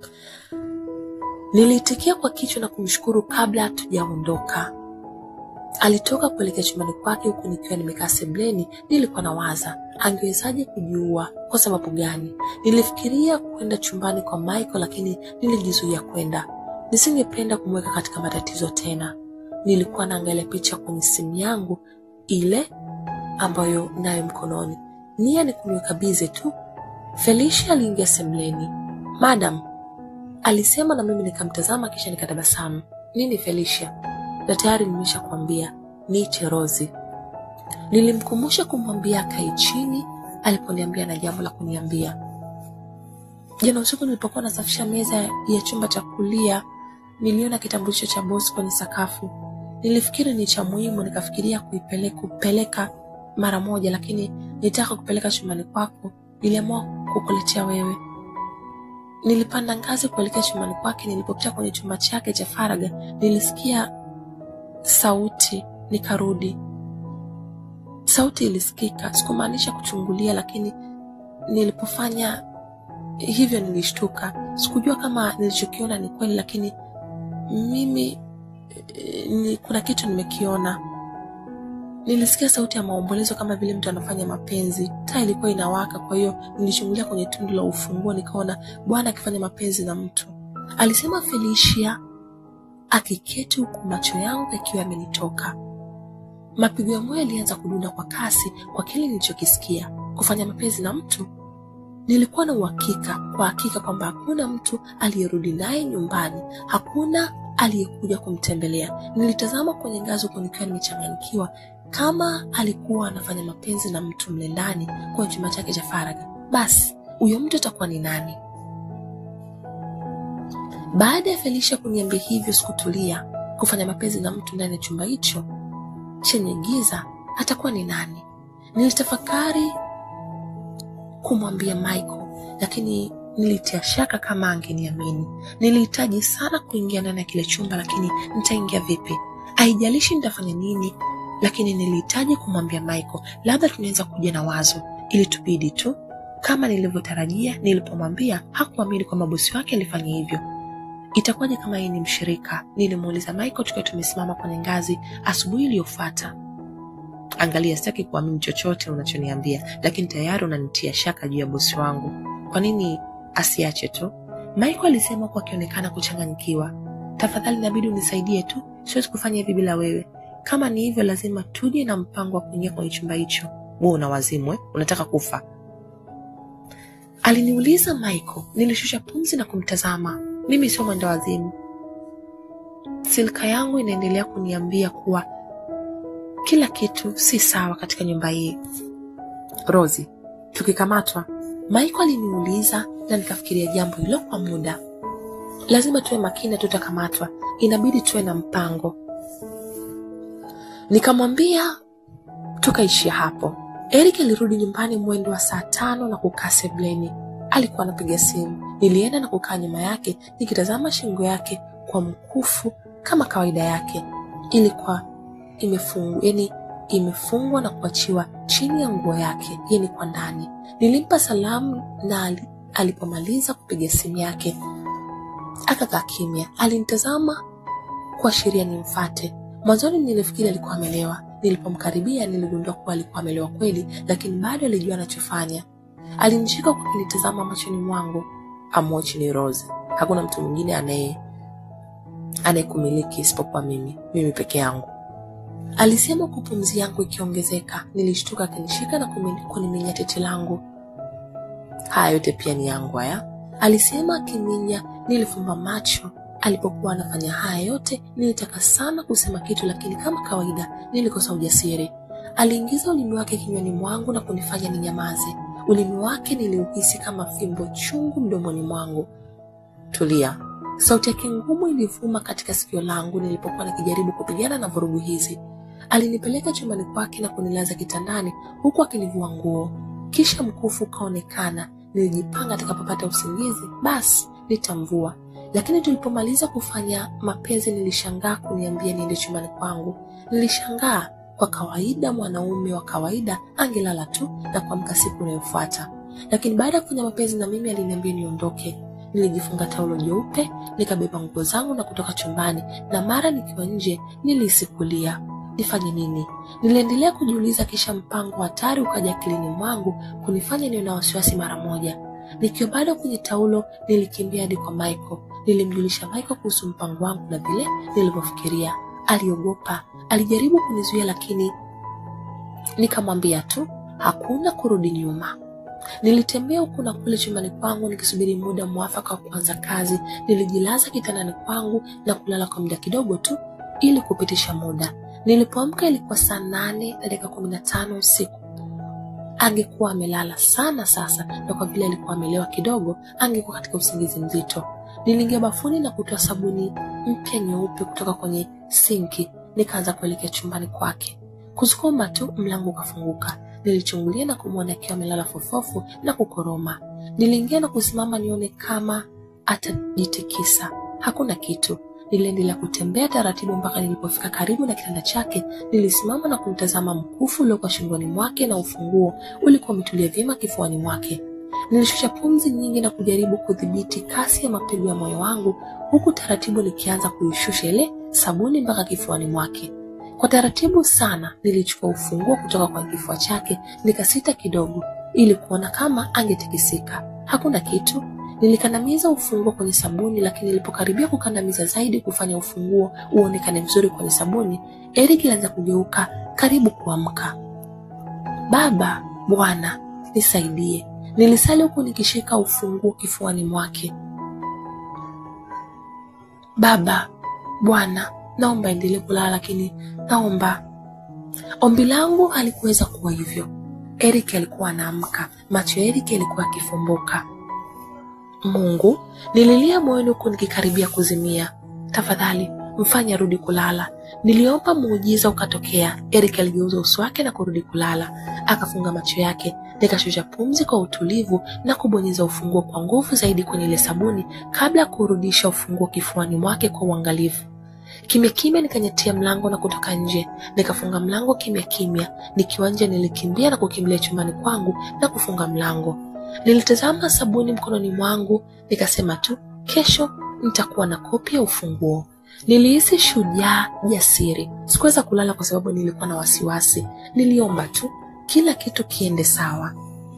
S1: Niliitikia kwa kichwa na kumshukuru kabla hatujaondoka.
S2: Alitoka kuelekea chumbani kwake huku nikiwa nimekaa sebleni. Nilikuwa nawaza angewezaje kujiua, kwa sababu gani? Nilifikiria kwenda chumbani kwa Michael, lakini nilijizuia kwenda. Nisingependa kumweka katika matatizo tena. Nilikuwa naangalia picha kwenye simu yangu ile ambayo nayo mkononi, nia ni kuniweka bize tu. Felicia aliingia semleni. Madam, alisema na mimi nikamtazama, kisha nikatabasamu. Nini Felicia? Na tayari nimesha kuambia niite Rozi. Nilimkumbusha kumwambia akae chini aliponiambia na jambo la kuniambia. Jana usiku nilipokuwa nasafisha meza ya chumba cha kulia, niliona kitambulisho cha bosi kwenye sakafu. Nilifikiri ni cha muhimu, nikafikiria kuipeleka kupeleka mara moja, lakini nitaka kupeleka chumbani kwako. Niliamua kukuletea wewe. Nilipanda ngazi kuelekea chumbani kwake. Nilipopita kwenye chumba chake cha faraga, nilisikia sauti, nikarudi. Sauti ilisikika, sikumaanisha kuchungulia, lakini nilipofanya hivyo nilishtuka. Sikujua kama nilichokiona ni kweli, lakini mimi eh, ni, kuna kitu nimekiona. Nilisikia sauti ya maombolezo kama vile mtu anafanya mapenzi. Taa ilikuwa inawaka, kwa hiyo nilichungulia kwenye tundu la ufunguo, nikaona bwana akifanya mapenzi na mtu, alisema Felicia akiketi, huku macho yangu yakiwa yamenitoka. Mapigo ya moyo yalianza kudunda kwa kasi kwa kile nilichokisikia. Kufanya mapenzi na mtu? Nilikuwa na uhakika kwa hakika kwamba hakuna mtu aliyerudi naye nyumbani, hakuna aliyekuja kumtembelea. Nilitazama kwenye ngazi huku nikiwa nimechanganyikiwa. Kama alikuwa anafanya mapenzi na mtu mle ndani kwenye chumba chake cha faragha, basi huyo mtu atakuwa ni nani? Baada ya Felicia kuniambia hivyo, sikutulia. Kufanya mapenzi na mtu ndani ya chumba hicho chenye giza, atakuwa ni nani? Nilitafakari kumwambia Michael, lakini nilitia shaka kama angeniamini. Nilihitaji sana kuingia ndani ya kile chumba, lakini nitaingia vipi? Haijalishi nitafanya nini, lakini nilihitaji kumwambia Michael. Labda tunaweza kuja na wazo, ili tubidi tu. Kama nilivyotarajia, nilipomwambia hakuamini kwamba bosi wake alifanya hivyo. Itakuwaje kama yeye ni mshirika? Nilimuuliza Michael tukiwa tumesimama kwenye ngazi asubuhi iliyofuata. Angalia, sitaki kuamini chochote unachoniambia, lakini tayari unanitia shaka juu ya bosi wangu. Kwa nini asiache tu? Michael alisema huku akionekana kuchanganyikiwa. Tafadhali, inabidi unisaidie tu, siwezi kufanya hivi bila wewe. Kama ni hivyo, lazima tuje na mpango wa kuingia kwenye chumba hicho. Wewe una wazimu eh? Unataka kufa? Aliniuliza Michael. Nilishusha pumzi na kumtazama. Mimi sio mwenda wazimu. Silka yangu inaendelea kuniambia kuwa kila kitu si sawa katika nyumba hii. Rozi, tukikamatwa? Michael aliniuliza na nikafikiria jambo hilo kwa muda. Lazima tuwe makini, tutakamatwa. Inabidi tuwe na mpango. Nikamwambia tukaishia hapo. Eric alirudi nyumbani mwendo wa saa tano na kukaa sebleni. Alikuwa anapiga simu. Nilienda na kukaa nyuma yake nikitazama shingo yake kwa mkufu kama kawaida yake. Ilikuwa imefungwa, yani imefungwa na kuachiwa chini ya nguo yake, yani kwa ndani. Nilimpa salamu na ali, alipomaliza kupiga simu yake akakaa kimya. Alinitazama kuashiria nimfate. Mwanzoni nilifikiri alikuwa amelewa. Nilipomkaribia niligundua kuwa alikuwa amelewa kweli, lakini bado alijua anachofanya. Alinishika kwa kunitazama machoni mwangu. Amwochi ni Rose, hakuna mtu mwingine anaye anayekumiliki isipokuwa mimi, mimi peke yangu, alisema huku pumzi yangu ikiongezeka. Nilishtuka akinishika na kuniminya tete langu. Haya yote pia ni yangu haya, alisema akiminya. Nilifumba macho alipokuwa anafanya haya yote. Nilitaka sana kusema kitu, lakini kama kawaida nilikosa ujasiri. Aliingiza ulimi wake kinywani mwangu na kunifanya ninyamaze. Ulimi wake niliuhisi kama fimbo chungu mdomoni mwangu. Tulia. Sauti yake ngumu ilivuma katika sikio langu nilipokuwa nikijaribu kupigana na vurugu hizi. Alinipeleka chumbani kwake na kunilaza kitandani huku akinivua nguo, kisha mkufu ukaonekana. Nilijipanga atakapopata usingizi basi nitamvua, lakini tulipomaliza kufanya mapenzi nilishangaa kuniambia niende chumbani kwangu. Nilishangaa. Kwa kawaida mwanaume wa kawaida angelala tu na kuamka siku inayofuata, lakini baada ya kufanya mapenzi na mimi aliniambia niondoke. Nilijifunga taulo jeupe, nikabeba nguo zangu na kutoka chumbani, na mara nikiwa nje nilihisi kulia. nifanye nini? Niliendelea kujiuliza, kisha mpango hatari ukaja akilini mwangu kunifanya niwe na wasiwasi mara moja. Nikiwa bado kwenye taulo, nilikimbia hadi kwa Michael. Nilimjulisha Michael kuhusu mpango wangu na vile nilivyofikiria. Aliogopa, alijaribu kunizuia, lakini nikamwambia tu hakuna kurudi nyuma. Nilitembea huku na kule chumbani kwangu nikisubiri muda mwafaka wa kuanza kazi. Nilijilaza kitandani kwangu na kulala kwa muda kidogo tu ili kupitisha muda. Nilipoamka ilikuwa saa nane na dakika kumi na tano usiku. Angekuwa amelala sana sasa, na kwa vile alikuwa amelewa kidogo, angekuwa katika usingizi mzito. Niliingia bafuni na kutoa sabuni mpya nyeupe kutoka kwenye sinki, nikaanza kuelekea chumbani kwake. Kusukuma tu, mlango ukafunguka. Nilichungulia na kumwona akiwa amelala fofofu na kukoroma. Niliingia na kusimama nione kama atajitikisa. Hakuna kitu. Niliendelea kutembea taratibu mpaka nilipofika karibu na kitanda chake. Nilisimama na kumtazama mkufu uliokuwa shingoni mwake na ufunguo ulikuwa umetulia vyema kifuani mwake. Nilishusha pumzi nyingi na kujaribu kudhibiti kasi ya mapigo ya moyo wangu, huku taratibu nikianza kuishusha ile sabuni mpaka kifuani mwake. Kwa taratibu sana nilichukua ufunguo kutoka kwa kifua chake, nikasita kidogo ili kuona kama angetikisika. Hakuna kitu. Nilikandamiza ufunguo kwenye sabuni, lakini nilipokaribia kukandamiza zaidi kufanya ufunguo uonekane mzuri kwenye sabuni, Eric alianza kugeuka karibu kuamka. Baba, Bwana nisaidie, nilisali huku nikishika ufunguo kifuani mwake. Baba, Bwana naomba endelee kulala, lakini naomba. Ombi langu halikuweza kuwa hivyo. Eric alikuwa anaamka, macho ya Eric yalikuwa yakifumbuka. Mungu, nililia moyoni huku nikikaribia kuzimia. Tafadhali mfanye arudi kulala. Niliomba muujiza ukatokea. Eric aligeuza uso wake na kurudi kulala, akafunga macho yake. Nikashusha pumzi kwa utulivu na kubonyeza ufunguo kwa nguvu zaidi kwenye ile sabuni kabla ya kurudisha ufunguo kifuani mwake kwa uangalifu. Kimya kimya nikanyatia mlango na kutoka nje. Nikafunga mlango kimya kimya. Nikiwa nje, nilikimbia na kukimbilia chumbani kwangu na kufunga mlango. Nilitazama sabuni mkononi mwangu, nikasema tu, kesho nitakuwa na kopi ya ufunguo. Nilihisi shujaa, jasiri. Sikuweza kulala kwa sababu nilikuwa na wasiwasi. Niliomba tu kila kitu kiende sawa.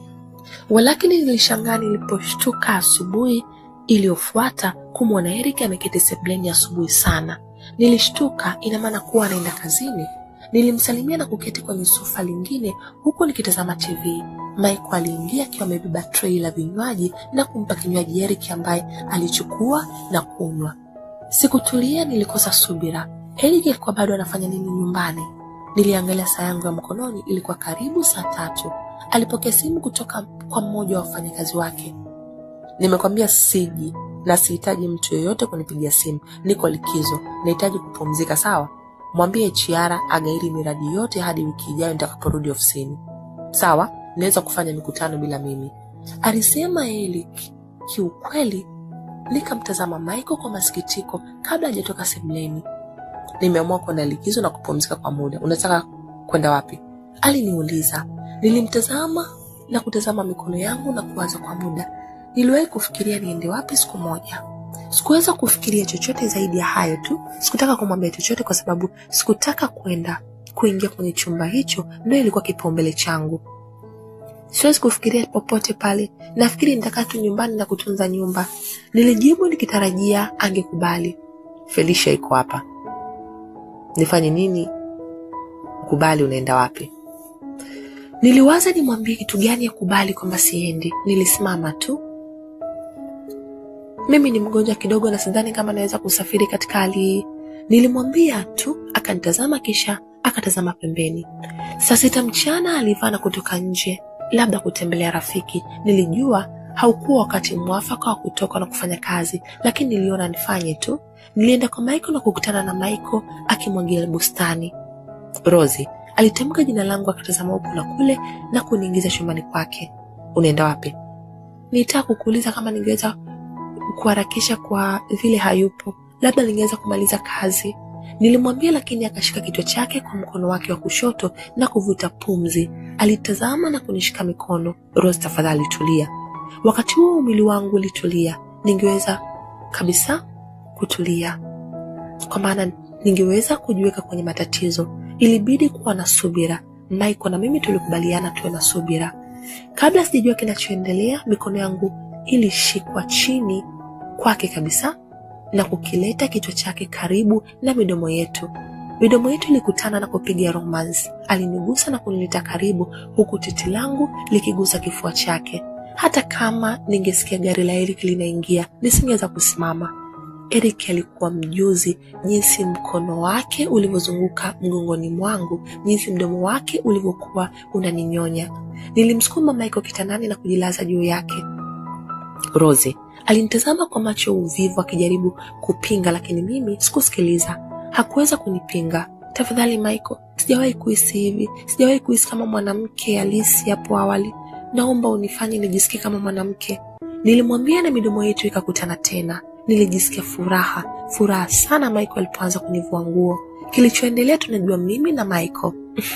S2: Walakini nilishangaa niliposhtuka asubuhi iliyofuata kumwona Eric ameketi sebuleni asubuhi sana. Nilishtuka, ina maana kuwa anaenda kazini. Nilimsalimia na kuketi kwenye sofa lingine huku nikitazama TV. Michael aliingia akiwa amebeba trei la vinywaji na kumpa kinywaji Eric ambaye alichukua na kunywa. Sikutulia, nilikosa subira. Eric alikuwa bado anafanya nini nyumbani? Niliangalia saa yangu ya mkononi, ilikuwa karibu saa tatu. Alipokea simu kutoka kwa mmoja wa wafanyakazi wake. Nimekwambia siji na sihitaji mtu yeyote kunipigia simu, niko likizo, nahitaji kupumzika. Sawa, mwambie Chiara agairi miradi yote hadi wiki ijayo nitakaporudi ofisini. Sawa, naweza kufanya mikutano bila mimi, alisema Eric. Kiukweli nikamtazama Michael kwa masikitiko kabla hajatoka sebuleni. Nimeamua kwenda likizo na kupumzika kwa muda. Unataka kwenda wapi? Aliniuliza. Nilimtazama na kutazama mikono yangu na kuwaza kwa muda. Niliwahi kufikiria niende wapi siku moja. Sikuweza kufikiria chochote zaidi ya hayo tu. Sikutaka kumwambia chochote kwa sababu sikutaka kwenda kuingia kwenye chumba hicho, ndio ilikuwa kipaumbele changu. Siwezi kufikiria popote pale, nafikiri nitakaa tu nyumbani na kutunza nyumba, nilijibu nikitarajia angekubali. Felicia iko hapa, nifanye nini? Kubali, unaenda wapi? Niliwaza nimwambie kitu gani ya kubali kwamba siendi. Nilisimama tu. Mimi ni mgonjwa kidogo na sidhani kama naweza kusafiri katika hali hii, nilimwambia tu. Akanitazama kisha akatazama pembeni. Saa sita mchana alivaa na kutoka nje, labda kutembelea rafiki. Nilijua haukuwa wakati mwafaka wa kutoka na kufanya kazi, lakini niliona nifanye tu. Nilienda kwa Michael na kukutana na Michael akimwagia bustani. Rosie alitamka jina langu, akatazama huku na kule na kuniingiza chumbani kwake. Unaenda wapi? Nilitaka kukuuliza kama ningeweza kuharakisha kwa vile hayupo, labda ningeweza kumaliza kazi, nilimwambia, lakini akashika kichwa chake kwa mkono wake wa kushoto na kuvuta pumzi. Alitazama na kunishika mikono. Rose, tafadhali tulia. Wakati huo mwili wangu ulitulia, ningeweza kabisa kutulia, kwa maana ningeweza kujiweka kwenye matatizo. Ilibidi kuwa na subira. Michael na mimi tulikubaliana tuwe na subira. Kabla sijajua kinachoendelea, mikono yangu ilishikwa chini kwake kabisa na kukileta kichwa chake karibu na midomo yetu. Midomo yetu ilikutana na kupiga romance. Alinigusa na kunileta karibu, huku titi langu likigusa kifua chake. Hata kama ningesikia gari la Eric linaingia, nisingeweza kusimama. Eric alikuwa mjuzi jinsi mkono wake ulivyozunguka mgongoni mwangu, jinsi mdomo wake ulivyokuwa unaninyonya. Nilimsukuma Michael kitandani na kujilaza juu yake. Rosie alinitazama kwa macho ya uvivu akijaribu kupinga, lakini mimi sikusikiliza. Hakuweza kunipinga. Tafadhali Michael, sijawahi kuhisi hivi, sijawahi kuhisi kama mwanamke halisi hapo awali. Naomba unifanye nijisikie kama mwanamke. Nilimwambia na midomo yetu ikakutana tena. Nilijisikia furaha, furaha sana Michael alipoanza kunivua nguo. Kilichoendelea tunajua mimi na Michael.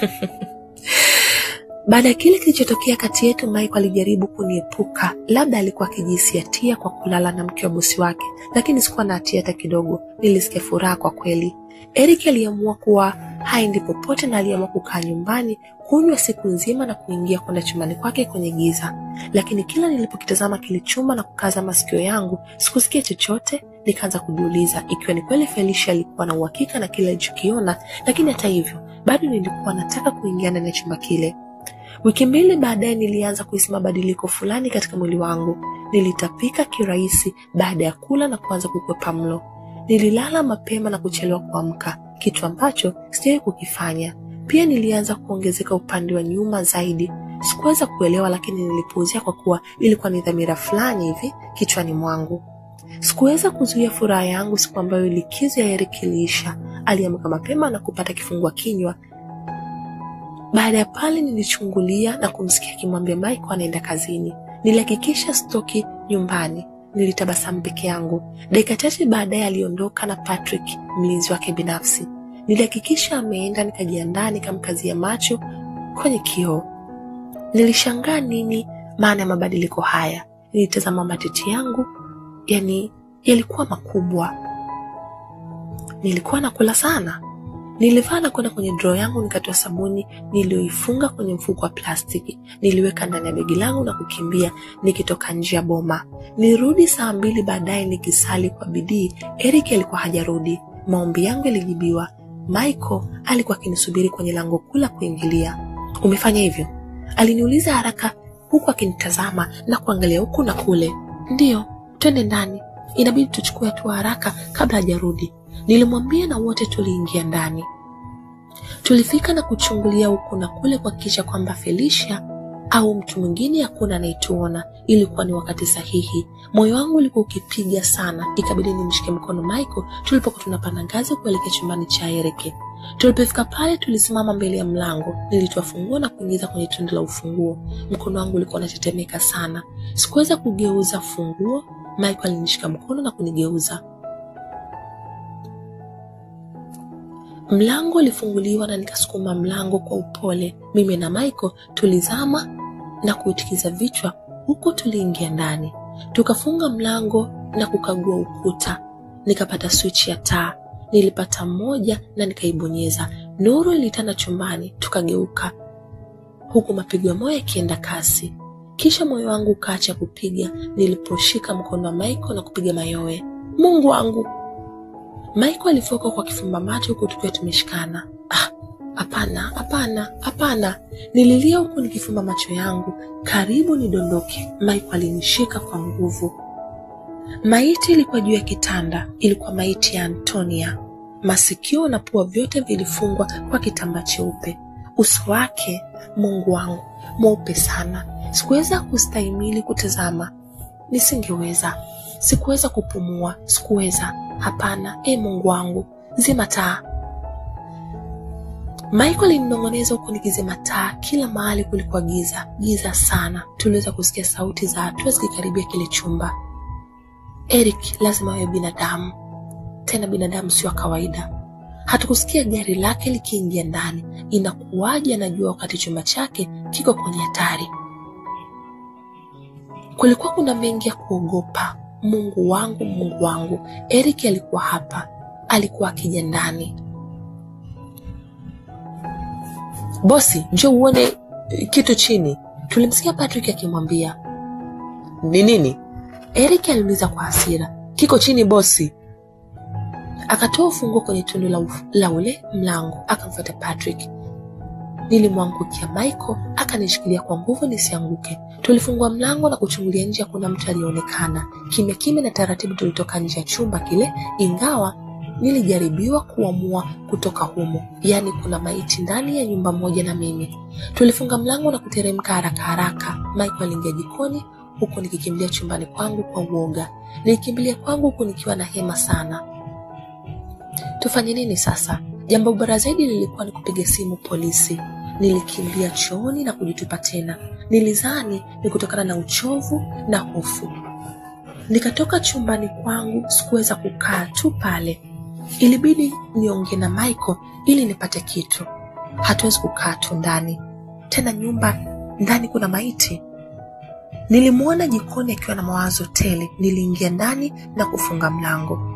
S2: Baada ya kile kilichotokea kati yetu, Michael alijaribu kuniepuka. Labda alikuwa akijihisi hatia kwa kulala na mke wa bosi wake, lakini sikuwa na hatia hata kidogo. Nilisikia furaha kwa kweli. Eric aliamua kuwa haendi popote na aliamua kukaa nyumbani kunywa siku nzima na kuingia kwenda chumbani kwake kwenye giza. Lakini kila nilipokitazama kile chumba na kukaza masikio yangu, sikusikia chochote. Nikaanza kujiuliza ikiwa ni kweli Felicia alikuwa na uhakika na kile alichokiona, lakini hata hivyo bado nilikuwa nataka kuingia ndani ya chumba kile. Wiki mbili baadaye nilianza kuhisi mabadiliko fulani katika mwili wangu. Nilitapika kirahisi baada ya kula na kuanza kukwepa mlo. Nililala mapema na kuchelewa kuamka, kitu ambacho sijawahi kukifanya. Pia nilianza kuongezeka upande wa nyuma zaidi. Sikuweza kuelewa, lakini nilipuuzia kwa kuwa ilikuwa ni dhamira fulani hivi kichwani mwangu. Sikuweza kuzuia furaha yangu siku ambayo likizo ya Eric iliisha. Aliamka mapema na kupata kifungua kinywa baada ya pale nilichungulia na kumsikia akimwambia Michael anaenda kazini. Nilihakikisha stoki nyumbani. Nilitabasamu peke yangu. Dakika chache baadaye aliondoka na Patrick, mlinzi wake binafsi. Nilihakikisha ameenda, nikajiandaa, nikamkazia macho kwenye kioo. Nilishangaa nini maana ya mabadiliko haya. Nilitazama matiti yangu, yani yalikuwa makubwa. Nilikuwa nakula sana. Nilivaa na kwenda kwenye droo yangu, nikatoa sabuni niliyoifunga kwenye mfuko wa plastiki, niliweka ndani ya begi langu na kukimbia nikitoka nje ya boma. Nilirudi saa mbili baadaye nikisali kwa bidii. Eric alikuwa hajarudi. Maombi yangu yalijibiwa. Michael alikuwa akinisubiri kwenye lango kuu la kuingilia. Umefanya hivyo? Aliniuliza haraka huku akinitazama na kuangalia huku na kule. Ndiyo, twende ndani, inabidi tuchukue hatua haraka kabla hajarudi. Nilimwambia na wote tuliingia ndani. Tulifika na kuchungulia huku na kule kuhakikisha kwamba Felicia au mtu mwingine hakuna anayetuona. Ilikuwa ni wakati sahihi. Moyo wangu ulikuwa ukipiga sana, ikabidi nimshike mkono Michael tulipokuwa tunapanda ngazi kuelekea chumbani cha Eric. Tulipofika pale, tulisimama mbele ya mlango. Nilitoa funguo na kuingiza kwenye tundu la ufunguo. Mkono wangu ulikuwa unatetemeka sana, sikuweza kugeuza funguo. Michael alinishika mkono na kunigeuza. Mlango ulifunguliwa na nikasukuma mlango kwa upole. Mimi na Michael tulizama na kuitikiza vichwa huku tuliingia ndani. Tukafunga mlango na kukagua ukuta. Nikapata swichi ya taa, nilipata moja na nikaibonyeza. Nuru ilitanda chumbani, tukageuka huku mapigo ya moyo yakienda kasi. Kisha moyo wangu ukaacha kupiga niliposhika mkono wa Michael na kupiga mayowe. Mungu wangu! Michael alifoka kwa kifumba macho huku tukiwa tumeshikana. Ah, hapana, hapana, hapana! Nililia huku nikifumba macho yangu karibu nidondoke. Michael alinishika kwa nguvu. Maiti ilikuwa juu ya kitanda. Ilikuwa maiti ya Antonia. Masikio na pua vyote vilifungwa kwa kitambaa cheupe. Uso wake, Mungu wangu, mweupe sana. Sikuweza kustahimili kutazama, nisingeweza. Sikuweza kupumua, sikuweza. Hapana, e Mungu wangu, zima taa. Michael alinong'oneza huku nikizima taa. Kila mahali kulikuwa giza, giza sana. Tuliweza kusikia sauti za hatua zikikaribia kile chumba. Eric lazima awe binadamu, tena binadamu sio wa kawaida. Hatukusikia gari lake likiingia ndani. Inakuwaje anajua wakati chumba chake kiko kwenye hatari? Kulikuwa kuna mengi ya kuogopa. Mungu wangu, Mungu wangu, Eric alikuwa hapa, alikuwa akija ndani. bosi njo uone eh, kitu chini tulimsikia patrick akimwambia ni nini eric aliuliza kwa hasira kiko chini bosi akatoa ufunguo kwenye tundu la, uf- la ule mlango akamfuata patrick nilimwangukia michael akanishikilia kwa nguvu nisianguke tulifungua mlango na kuchungulia nje hakuna mtu aliyeonekana kimya kimya na taratibu tulitoka nje ya chumba kile ingawa nilijaribiwa kuamua kutoka humo yaani kuna maiti ndani ya nyumba moja na mimi tulifunga mlango na kuteremka haraka haraka michael aliingia jikoni huku nikikimbilia chumbani kwangu kwa uoga nilikimbilia kwangu huku nikiwa na hema sana tufanye nini sasa jambo bora zaidi lilikuwa ni kupiga simu polisi nilikimbia chooni na kujitupa tena nilizani ni kutokana na uchovu na hofu nikatoka chumbani kwangu sikuweza kukaa tu pale ilibidi niongee na michael ili nipate kitu hatuwezi kukaa tu ndani tena nyumba ndani kuna maiti nilimwona jikoni akiwa na mawazo tele niliingia ndani na kufunga mlango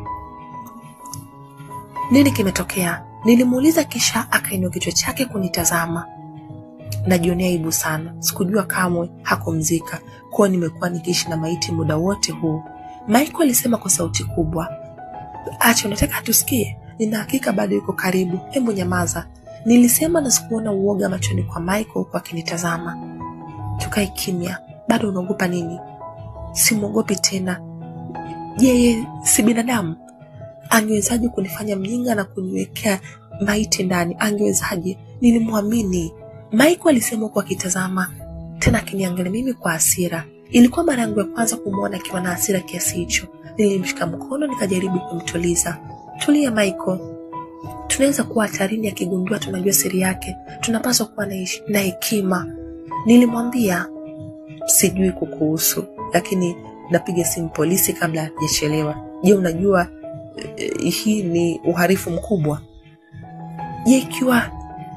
S2: nini kimetokea nilimuuliza kisha akainua kichwa chake kunitazama najionea aibu sana sikujua kamwe hakumzika kuwa nimekuwa nikiishi na maiti muda wote huu michael alisema kwa sauti kubwa acha unataka tusikie nina hakika bado yuko karibu hebu nyamaza nilisema na sikuona uoga machoni kwa michael huku akinitazama tukae kimya bado unaogopa nini simwogopi tena yeye si binadamu angewezaje kunifanya mjinga na kuniwekea maiti ndani angewezaje nilimwamini michael alisema huku akitazama tena akiniangalia mimi kwa hasira ilikuwa mara yangu ya kwanza kumwona akiwa na hasira kiasi hicho nilimshika mkono nikajaribu kumtuliza tulia michael tunaweza kuwa hatarini akigundua tunajua siri yake tunapaswa kuwa na hesh- na hekima nilimwambia sijui kukuhusu lakini napiga simu polisi kabla hajachelewa je unajua eh, hii ni uharifu mkubwa je ikiwa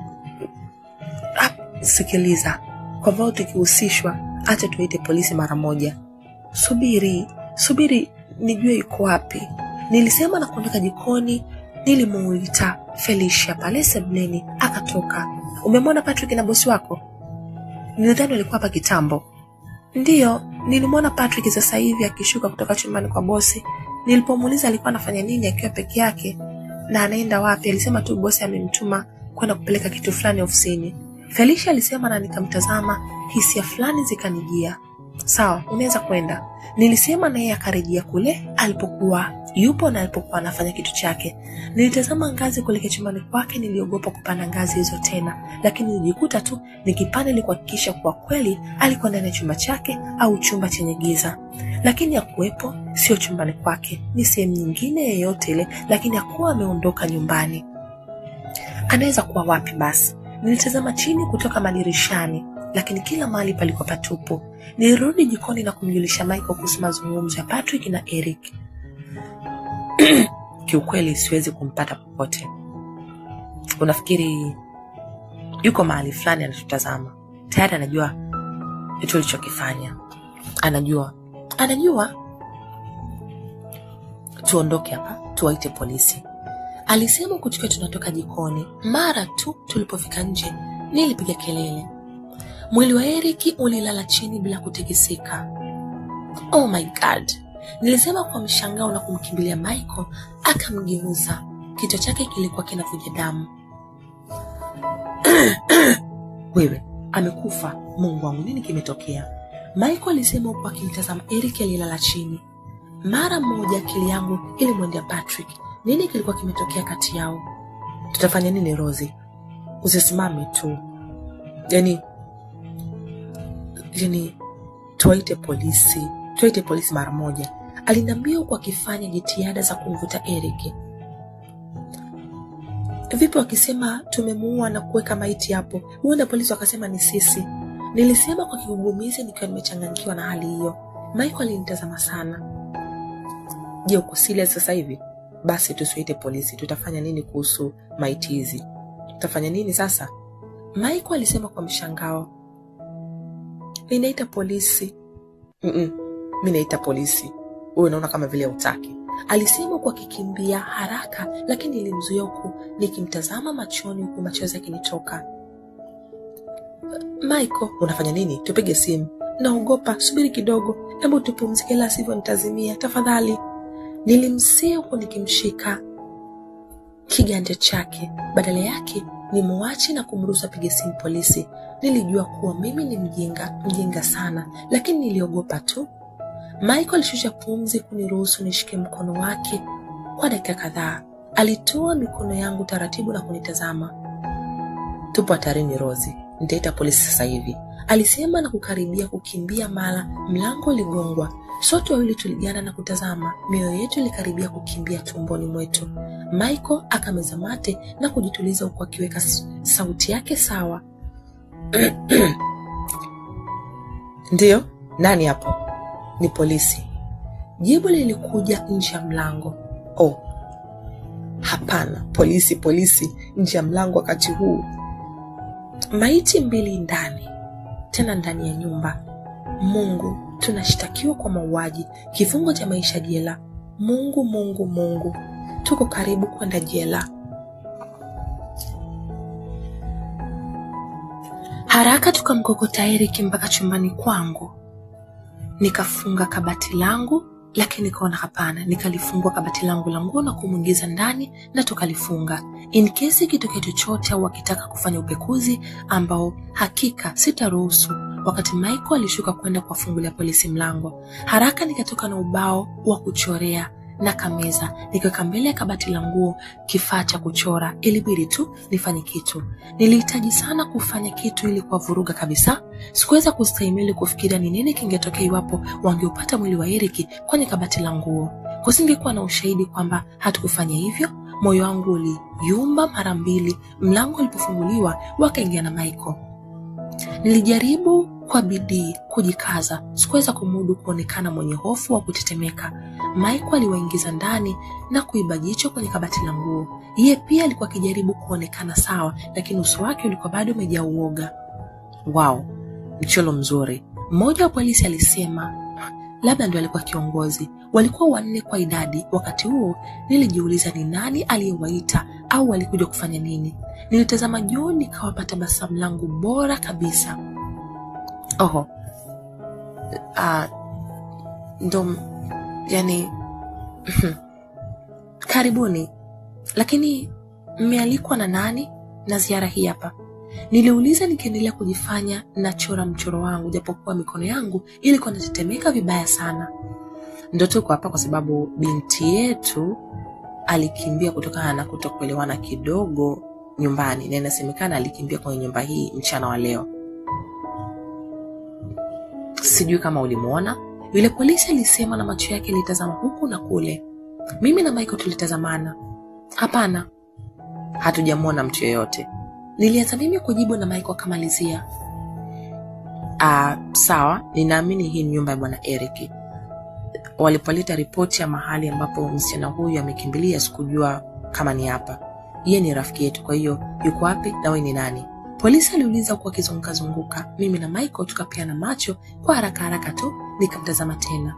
S2: Ah, sikiliza kwa vao tukihusishwa acha tuite polisi mara moja subiri subiri nijue yuko wapi nilisema na kuondoka jikoni nilimuita felicia pale sebleni akatoka umemwona patrick na bosi wako nilidhani walikuwa hapa kitambo ndiyo nilimwona patrick sasa hivi akishuka kutoka chumbani kwa bosi nilipomuuliza alikuwa anafanya nini akiwa peke yake na anaenda wapi alisema tu bosi amemtuma kwenda kupeleka kitu fulani ofisini felicia alisema na nikamtazama hisia fulani zikanijia sawa unaweza kwenda nilisema na yeye akarejea kule alipokuwa yupo na alipokuwa anafanya kitu chake nilitazama ngazi kuelekea chumbani kwake niliogopa kupanda ngazi hizo tena lakini nilijikuta tu nikipanda ili kuhakikisha kuwa kweli alikuwa ndani ya chumba chake au chumba chenye giza lakini hakuwepo sio chumbani kwake ni sehemu nyingine yeyote ile lakini hakuwa ameondoka nyumbani anaweza kuwa wapi basi nilitazama chini kutoka madirishani lakini kila mahali palikuwa patupu nilirudi jikoni na kumjulisha michael kuhusu mazungumzo ya patrick na eric kiukweli siwezi kumpata popote unafikiri yuko mahali fulani anatutazama tayari anajua tulichokifanya anajua anajua tuondoke hapa tuwaite polisi alisema huku tukiwa tunatoka jikoni mara tu tulipofika nje nilipiga kelele mwili wa eriki ulilala chini bila kutikisika oh my god nilisema kwa mshangao na kumkimbilia michael akamgeuza kichwa chake kilikuwa kinavuja damu wewe amekufa mungu wangu nini kimetokea michael alisema huku akimtazama eric aliyelala chini mara moja akili yangu ilimwendea patrick nini kilikuwa kimetokea kati yao tutafanya nini rosi usisimame tu yani yani tuwaite polisi tuwaite polisi mara moja aliniambia huku akifanya jitihada za kumvuta eric vipi wakisema tumemuua na kuweka maiti hapo huenda polisi wakasema ni sisi nilisema kwa kigugumizi nikiwa nimechanganyikiwa na hali hiyo michael alinitazama sana je uko serious sasa hivi basi tusiite polisi tutafanya nini kuhusu maiti hizi tutafanya nini sasa michael alisema kwa mshangao ninaita polisi Mm-mm, mi naita polisi huyu unaona kama vile utaki alisema huku akikimbia haraka lakini ilimzuia huku nikimtazama machoni huku machozi yakinitoka Michael, unafanya nini? Tupige simu. Naogopa, subiri kidogo, hebu tupumzike, la sivyo nitazimia, tafadhali. Nilimsii huku nikimshika kiganja chake. Badala yake nimuache na kumruhusu apige simu polisi. Nilijua kuwa mimi ni mjinga, mjinga sana, lakini niliogopa tu. Michael alishusha pumzi kuniruhusu nishike mkono wake kwa dakika kadhaa. Alitoa mikono yangu taratibu na kunitazama. Tupo hatarini, Rozi, nitaita polisi sasa hivi, alisema na kukaribia kukimbia. Mara mlango uligongwa. Sote wawili tuligana na kutazama, mioyo yetu ilikaribia kukimbia tumboni mwetu. Michael akameza mate na kujituliza huku akiweka sauti yake sawa. Ndiyo, nani hapo? Ni polisi. Jibu lilikuja nje ya mlango. Oh, hapana, polisi, polisi nje ya mlango wakati huu. Maiti mbili ndani, tena ndani ya nyumba. Mungu, tunashtakiwa kwa mauaji, kifungo cha maisha jela. Mungu, Mungu, Mungu, tuko karibu kwenda jela. Haraka tukamkokota Eric mpaka chumbani kwangu. Nikafunga kabati langu, lakini nikaona hapana. Nikalifungua kabati langu la nguo na kumwingiza ndani na tukalifunga, in case ikitokea chochote au akitaka kufanya upekuzi ambao hakika sitaruhusu. Wakati Michael alishuka kwenda kuwafungulia polisi mlango, haraka nikatoka na ubao wa kuchorea na kameza nikiweka mbele ya kabati la nguo kifaa cha kuchora. Ilibidi tu nifanye kitu. Nilihitaji sana kufanya kitu ili kuwavuruga kabisa. Sikuweza kustahimili kufikiria ni nini kingetokea iwapo wangeupata mwili wa Eriki kwenye kabati la nguo. Kusingekuwa na ushahidi kwamba hatukufanya hivyo. Moyo wangu uliyumba mara mbili mlango ulipofunguliwa, wakaingia na Michael. Nilijaribu kwa bidii kujikaza, sikuweza kumudu kuonekana mwenye hofu wa kutetemeka. Michael aliwaingiza ndani na kuiba jicho kwenye kabati la nguo. Yeye pia alikuwa akijaribu kuonekana sawa, lakini uso wake ulikuwa bado umejaa uoga. Wow, mchoro mzuri, mmoja wa polisi alisema. Labda ndio alikuwa kiongozi. Walikuwa wanne kwa idadi. Wakati huo nilijiuliza ni nani aliyewaita au walikuja kufanya nini. Nilitazama juu nikawapa tabasamu langu bora kabisa. Oho, uh, ndo yani karibuni. Lakini mmealikwa na nani na ziara hii hapa? Niliuliza nikiendelea kujifanya nachora mchoro wangu, japokuwa mikono yangu ilikuwa inatetemeka vibaya sana. Ndo tuko hapa kwa sababu binti yetu alikimbia kutokana na kutokuelewana kidogo nyumbani, na inasemekana alikimbia kwenye nyumba hii mchana wa leo. Sijui kama ulimwona yule polisi, alisema na macho yake ilitazama huku na kule. Mimi na Michael tulitazamana. Hapana, hatujamwona mtu yeyote, nilianza mimi kujibu na Michael akamalizia. Ah, sawa, ninaamini hii ni nyumba ya bwana Eric. Walipoleta ripoti ya mahali ambapo msichana huyu amekimbilia, sikujua kama ni hapa. Yeye ni rafiki yetu, kwa hiyo yuko wapi na wewe ni nani? Polisi aliuliza huku akizungukazunguka. Mimi na Michael tukapeana macho kwa haraka haraka tu, nikamtazama tena.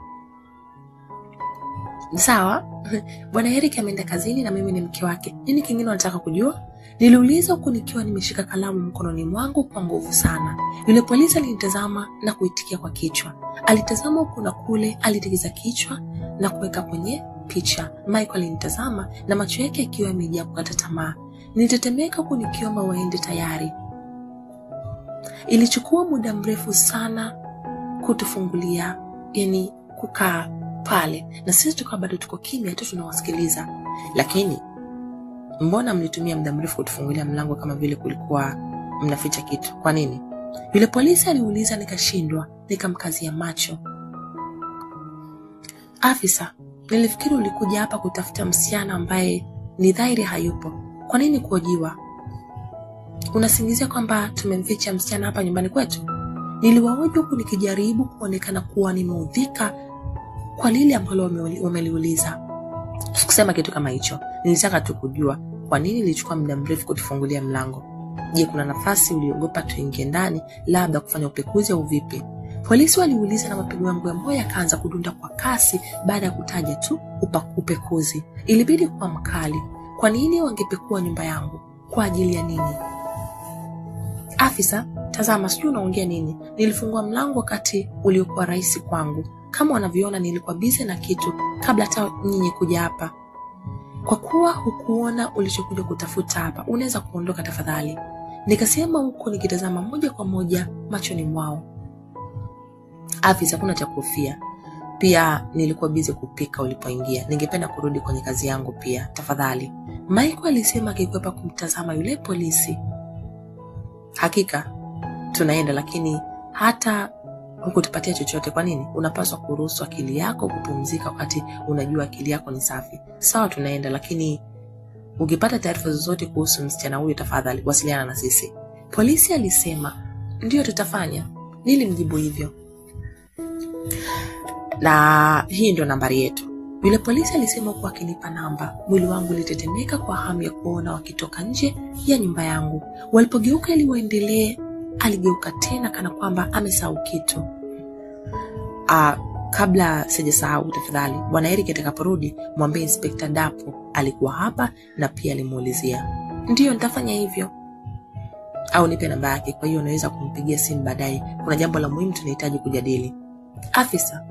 S2: Sawa, bwana Eric ameenda kazini na mimi ni mke wake. Nini kingine unataka kujua? Niliuliza huku nikiwa nimeshika kalamu mkononi mwangu kwa nguvu sana. Yule polisi alinitazama na kuitikia kwa kichwa. Alitazama huku na kule, alitikisa kichwa na kuweka kwenye picha. Michael alinitazama na macho yake yakiwa yamejaa kukata tamaa. Nilitetemeka huku nikiomba waende tayari. Ilichukua muda mrefu sana kutufungulia, yani kukaa pale, na sisi tukawa bado tuko kimya tu tunawasikiliza. Lakini mbona mlitumia muda mrefu kutufungulia mlango kama vile kulikuwa mnaficha kitu? Kwa nini? Yule polisi aliuliza, nikashindwa, nikamkazia macho. Afisa, nilifikiri ulikuja hapa kutafuta msichana ambaye ni dhahiri hayupo. Kwa nini kuojiwa? Unasingizia kwamba tumemficha msichana hapa nyumbani kwetu? Niliwahoji huku nikijaribu kuonekana kuwa nimeudhika kwa lile ambalo wameliuliza. Sikusema kitu kama hicho, nilitaka tu kujua kwa nini ilichukua muda mrefu kutufungulia mlango. Je, kuna nafasi uliogopa tuingie ndani, labda kufanya upekuzi au vipi? Polisi waliuliza na mapigo yangu ya moyo yakaanza kudunda kwa kasi baada ya kutaja tu upa, upekuzi. Ilibidi kuwa mkali. Kwa nini wangepekua nyumba yangu? Kwa ajili ya nini? Afisa, tazama, sijui unaongea nini. Nilifungua mlango wakati uliokuwa rahisi kwangu. Kama wanavyoona, nilikuwa bize na kitu kabla hata nyinyi kuja hapa. Kwa kuwa hukuona ulichokuja kutafuta hapa, unaweza kuondoka tafadhali, nikasema huku nikitazama moja kwa moja machoni mwao. Afisa, hakuna cha kuhofia. Pia nilikuwa bize kupika ulipoingia. Ningependa kurudi kwenye kazi yangu pia, tafadhali, Michael alisema akikwepa kumtazama yule polisi. Hakika tunaenda, lakini hata hukutupatia chochote. Kwa nini? Unapaswa kuruhusu akili yako kupumzika wakati unajua akili yako ni safi. Sawa, tunaenda, lakini ukipata taarifa zozote kuhusu msichana huyo, tafadhali wasiliana na sisi. Polisi alisema ndiyo, tutafanya. Nilimjibu hivyo, na hii ndio nambari yetu. Yule polisi alisema huku akinipa namba. Mwili wangu ulitetemeka kwa hamu ya kuona wakitoka nje ya nyumba yangu. Walipogeuka ili waendelee, aligeuka tena kana kwamba amesahau kitu. Ah, kabla sijasahau, tafadhali bwana Eric atakaporudi mwambie Inspekta Dapo alikuwa hapa na pia alimuulizia. Ndiyo, nitafanya hivyo, au nipe namba yake, kwa hiyo unaweza kumpigia simu baadaye. Kuna jambo la muhimu tunahitaji kujadili. Afisa,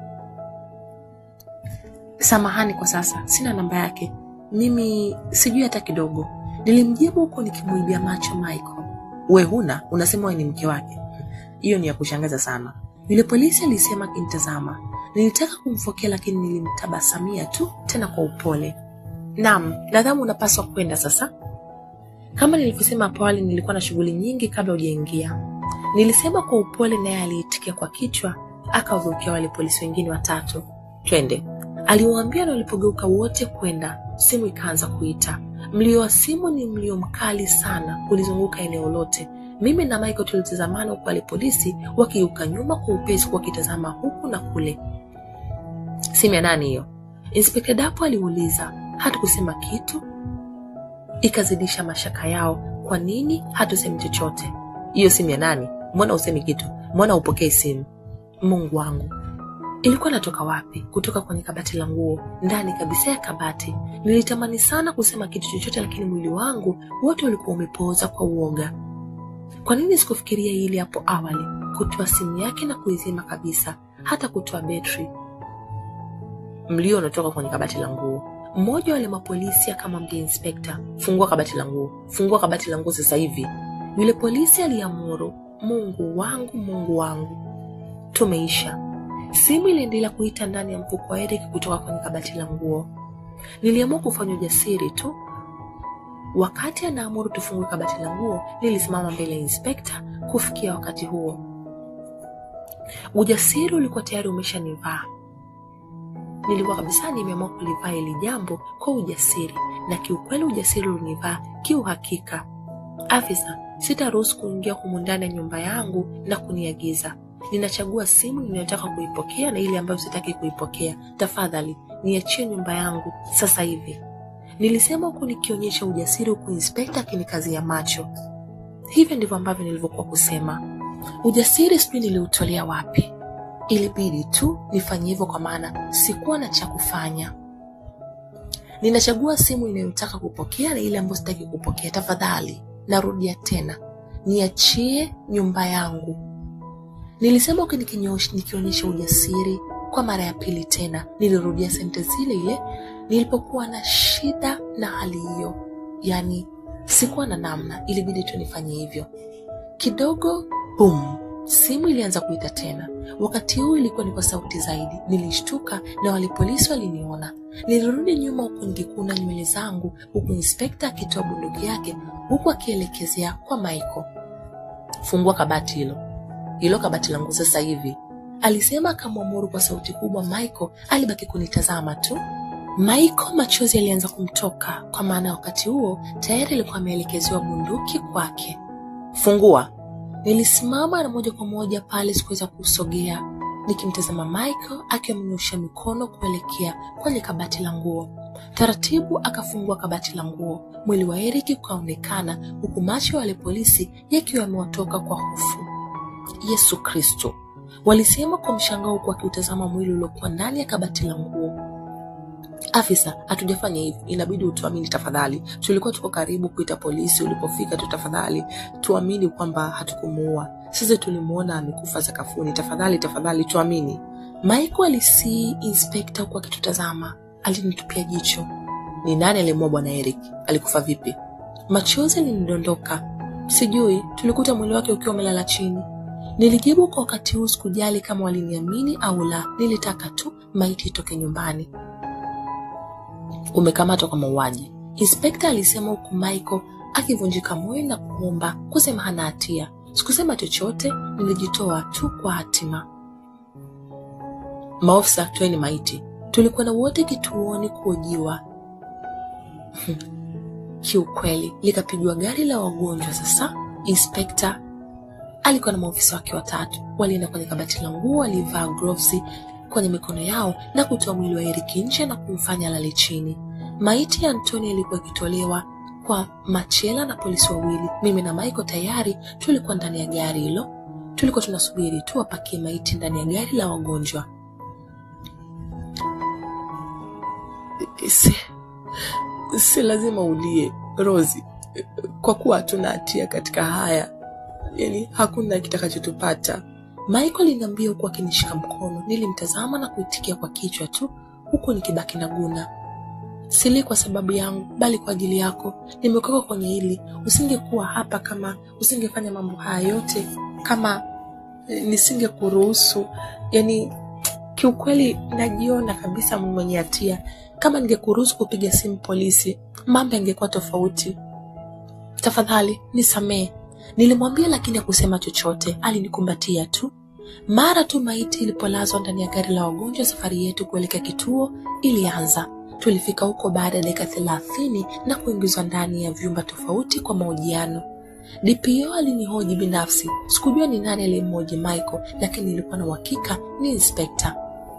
S2: samahani kwa sasa, sina namba yake, mimi sijui hata kidogo, nilimjibu huko nikimwibia macho Michael. We huna? Unasema we ni mke wake? Hiyo ni ya kushangaza sana, yule polisi alisema akinitazama. Nilitaka kumfokea lakini nilimtabasamia tu, tena kwa upole. Naam, nadhani unapaswa kwenda sasa. Kama nilivyosema hapo awali, nilikuwa na shughuli nyingi kabla hujaingia, nilisema kwa upole, naye aliitikia kwa kichwa, akawageukia wale polisi wengine watatu. Twende, aliwaambia, na walipogeuka wote kwenda, simu ikaanza kuita. Mlio wa simu ni mlio mkali sana, ulizunguka eneo lote. Mimi na Michael tulitazamana huku wale polisi wakigeuka nyuma kwa upesi, wakitazama huku na kule. Simu ya nani hiyo? Inspekta Dapo aliuliza. Hatukusema kitu, ikazidisha mashaka yao. Kwa nini hatusemi chochote? Hiyo simu ya nani? Mbona usemi kitu? Mbona upokei simu? Mungu wangu, ilikuwa natoka wapi? Kutoka kwenye kabati la nguo, ndani kabisa ya kabati. Nilitamani sana kusema kitu chochote, lakini mwili wangu wote ulikuwa umepooza kwa uoga. Kwa nini sikufikiria hili hapo awali? Kutoa simu yake na kuizima kabisa, hata kutoa betri. Mlio unatoka kwenye kabati la nguo. Mmoja wale mapolisi akamwambia inspekta, fungua kabati la nguo, fungua kabati la nguo sasa hivi. Yule polisi aliamuru. Mungu wangu, Mungu wangu, tumeisha. Simu iliendelea kuita ndani ya mfuko wa Eric kutoka kwenye kabati la nguo. Niliamua kufanya ujasiri tu. Wakati anaamuru tufungue kabati la nguo, nilisimama mbele ya inspekta. Kufikia wakati huo, ujasiri ulikuwa tayari umeshanivaa. Nilikuwa kabisa nimeamua kulivaa hili jambo kwa ujasiri, na kiukweli ujasiri ulinivaa kiuhakika. Afisa, sitaruhusu kuingia humu ndani ya nyumba yangu na kuniagiza. Ninachagua simu ninayotaka kuipokea na ile ambayo sitaki kuipokea. Tafadhali niachie nyumba yangu sasa hivi, nilisema huku nikionyesha ujasiri, huku inspekta akinikazia macho. Hivyo ndivyo ambavyo nilivyokuwa kusema. Ujasiri sijui niliutolea wapi. Ilibidi tu nifanye hivyo, kwa maana sikuwa na cha kufanya. Ninachagua simu inayotaka kupokea na ile ambayo sitaki kupokea. Tafadhali, narudia tena, niachie nyumba yangu, nilisema huku nikionyesha ujasiri. Kwa mara ya pili tena nilirudia sentensi ile ile nilipokuwa na shida na hali hiyo, yaani sikuwa na namna, ilibidi tu nifanye hivyo. Kidogo bum, simu ilianza kuita tena. Wakati huu ilikuwa ni kwa sauti zaidi. Nilishtuka na wale polisi waliniona. Nilirudi nyuma huku nikikuna nywele zangu, huku inspekta akitoa bunduki yake, huku akielekezea kwa Michael. Fungua kabati hilo, hilo kabati langu sasa hivi, alisema akamwamuru kwa sauti kubwa. Michael alibaki kunitazama tu. Michael machozi alianza kumtoka, kwa maana wakati huo tayari alikuwa ameelekezewa bunduki kwake. Fungua, Nilisimama na moja kwa moja pale, sikuweza kusogea, nikimtazama Michael akiwa amenyosha mikono kuelekea kwenye kabati la nguo. Taratibu akafungua kabati la nguo. Mwili wa Eric ukaonekana, huku macho ya wale polisi yakiwa yamewatoka kwa hofu. Yesu Kristo, walisema kwa mshangao, huku akiutazama mwili uliokuwa ndani ya kabati la nguo. Afisa, hatujafanya hivyo, inabidi utuamini tafadhali. Tulikuwa tuko karibu kuita polisi, ulipofika tu, tafadhali tuamini kwamba hatukumuua. sisi tulimwona amekufa sakafuni. Tafadhali, tafadhali tuamini. Michael alisii inspekta huku akitutazama. Alinitupia jicho. Ni nani alimuua bwana Eric? Alikufa vipi? Machozi alinidondoka. Sijui, tulikuta mwili wake ukiwa umelala chini. Nilijibu kwa wakati huu, sikujali kama waliniamini au la. Nilitaka tu maiti itoke nyumbani. Umekamatwa kwa mauaji, inspekta alisema, huku Michael akivunjika moyo na kuomba kusema hana hatia. Sikusema chochote, nilijitoa tu kwa hatima. Maofisa, toeni maiti. Tulikwenda wote kituoni kuojiwa. Kiukweli likapigwa gari la wagonjwa. Sasa inspekta alikuwa na maofisa wake watatu, walienda kwenye kabati la nguo, walivaa gloves kwenye mikono yao na kutoa mwili wa Eric nje na kumfanya lale chini. Maiti ya Antoni ilikuwa ikitolewa kwa machela na polisi wawili. Mimi na Michael tayari tulikuwa ndani ya gari hilo, tulikuwa tunasubiri tu wapakie maiti ndani ya gari la wagonjwa. Si, si lazima ulie Rosi, kwa kuwa hatuna hatia katika haya, yani hakuna kitakachotupata. Michael aliniambia huku akinishika mkono. Nilimtazama na kuitikia kwa kichwa tu, huku nikibaki na guna. Sili kwa sababu yangu, bali kwa ajili yako. Nimekuweka kwenye hili. Usingekuwa hapa kama usingefanya mambo haya yote, kama eh, nisingekuruhusu. Yani kiukweli, najiona kabisa mwenye hatia. Kama ningekuruhusu kupiga simu polisi, mambo yangekuwa tofauti. Tafadhali nisamee, nilimwambia, lakini hakusema chochote. Alinikumbatia tu. Mara tu maiti ilipolazwa ndani ya gari la wagonjwa, safari yetu kuelekea kituo ilianza. Tulifika huko baada ya dakika thelathini na kuingizwa ndani ya vyumba tofauti kwa mahojiano. DPO alinihoji binafsi. Sikujua ni nani aliyemhoji Michael, lakini nilikuwa na uhakika ni inspekta.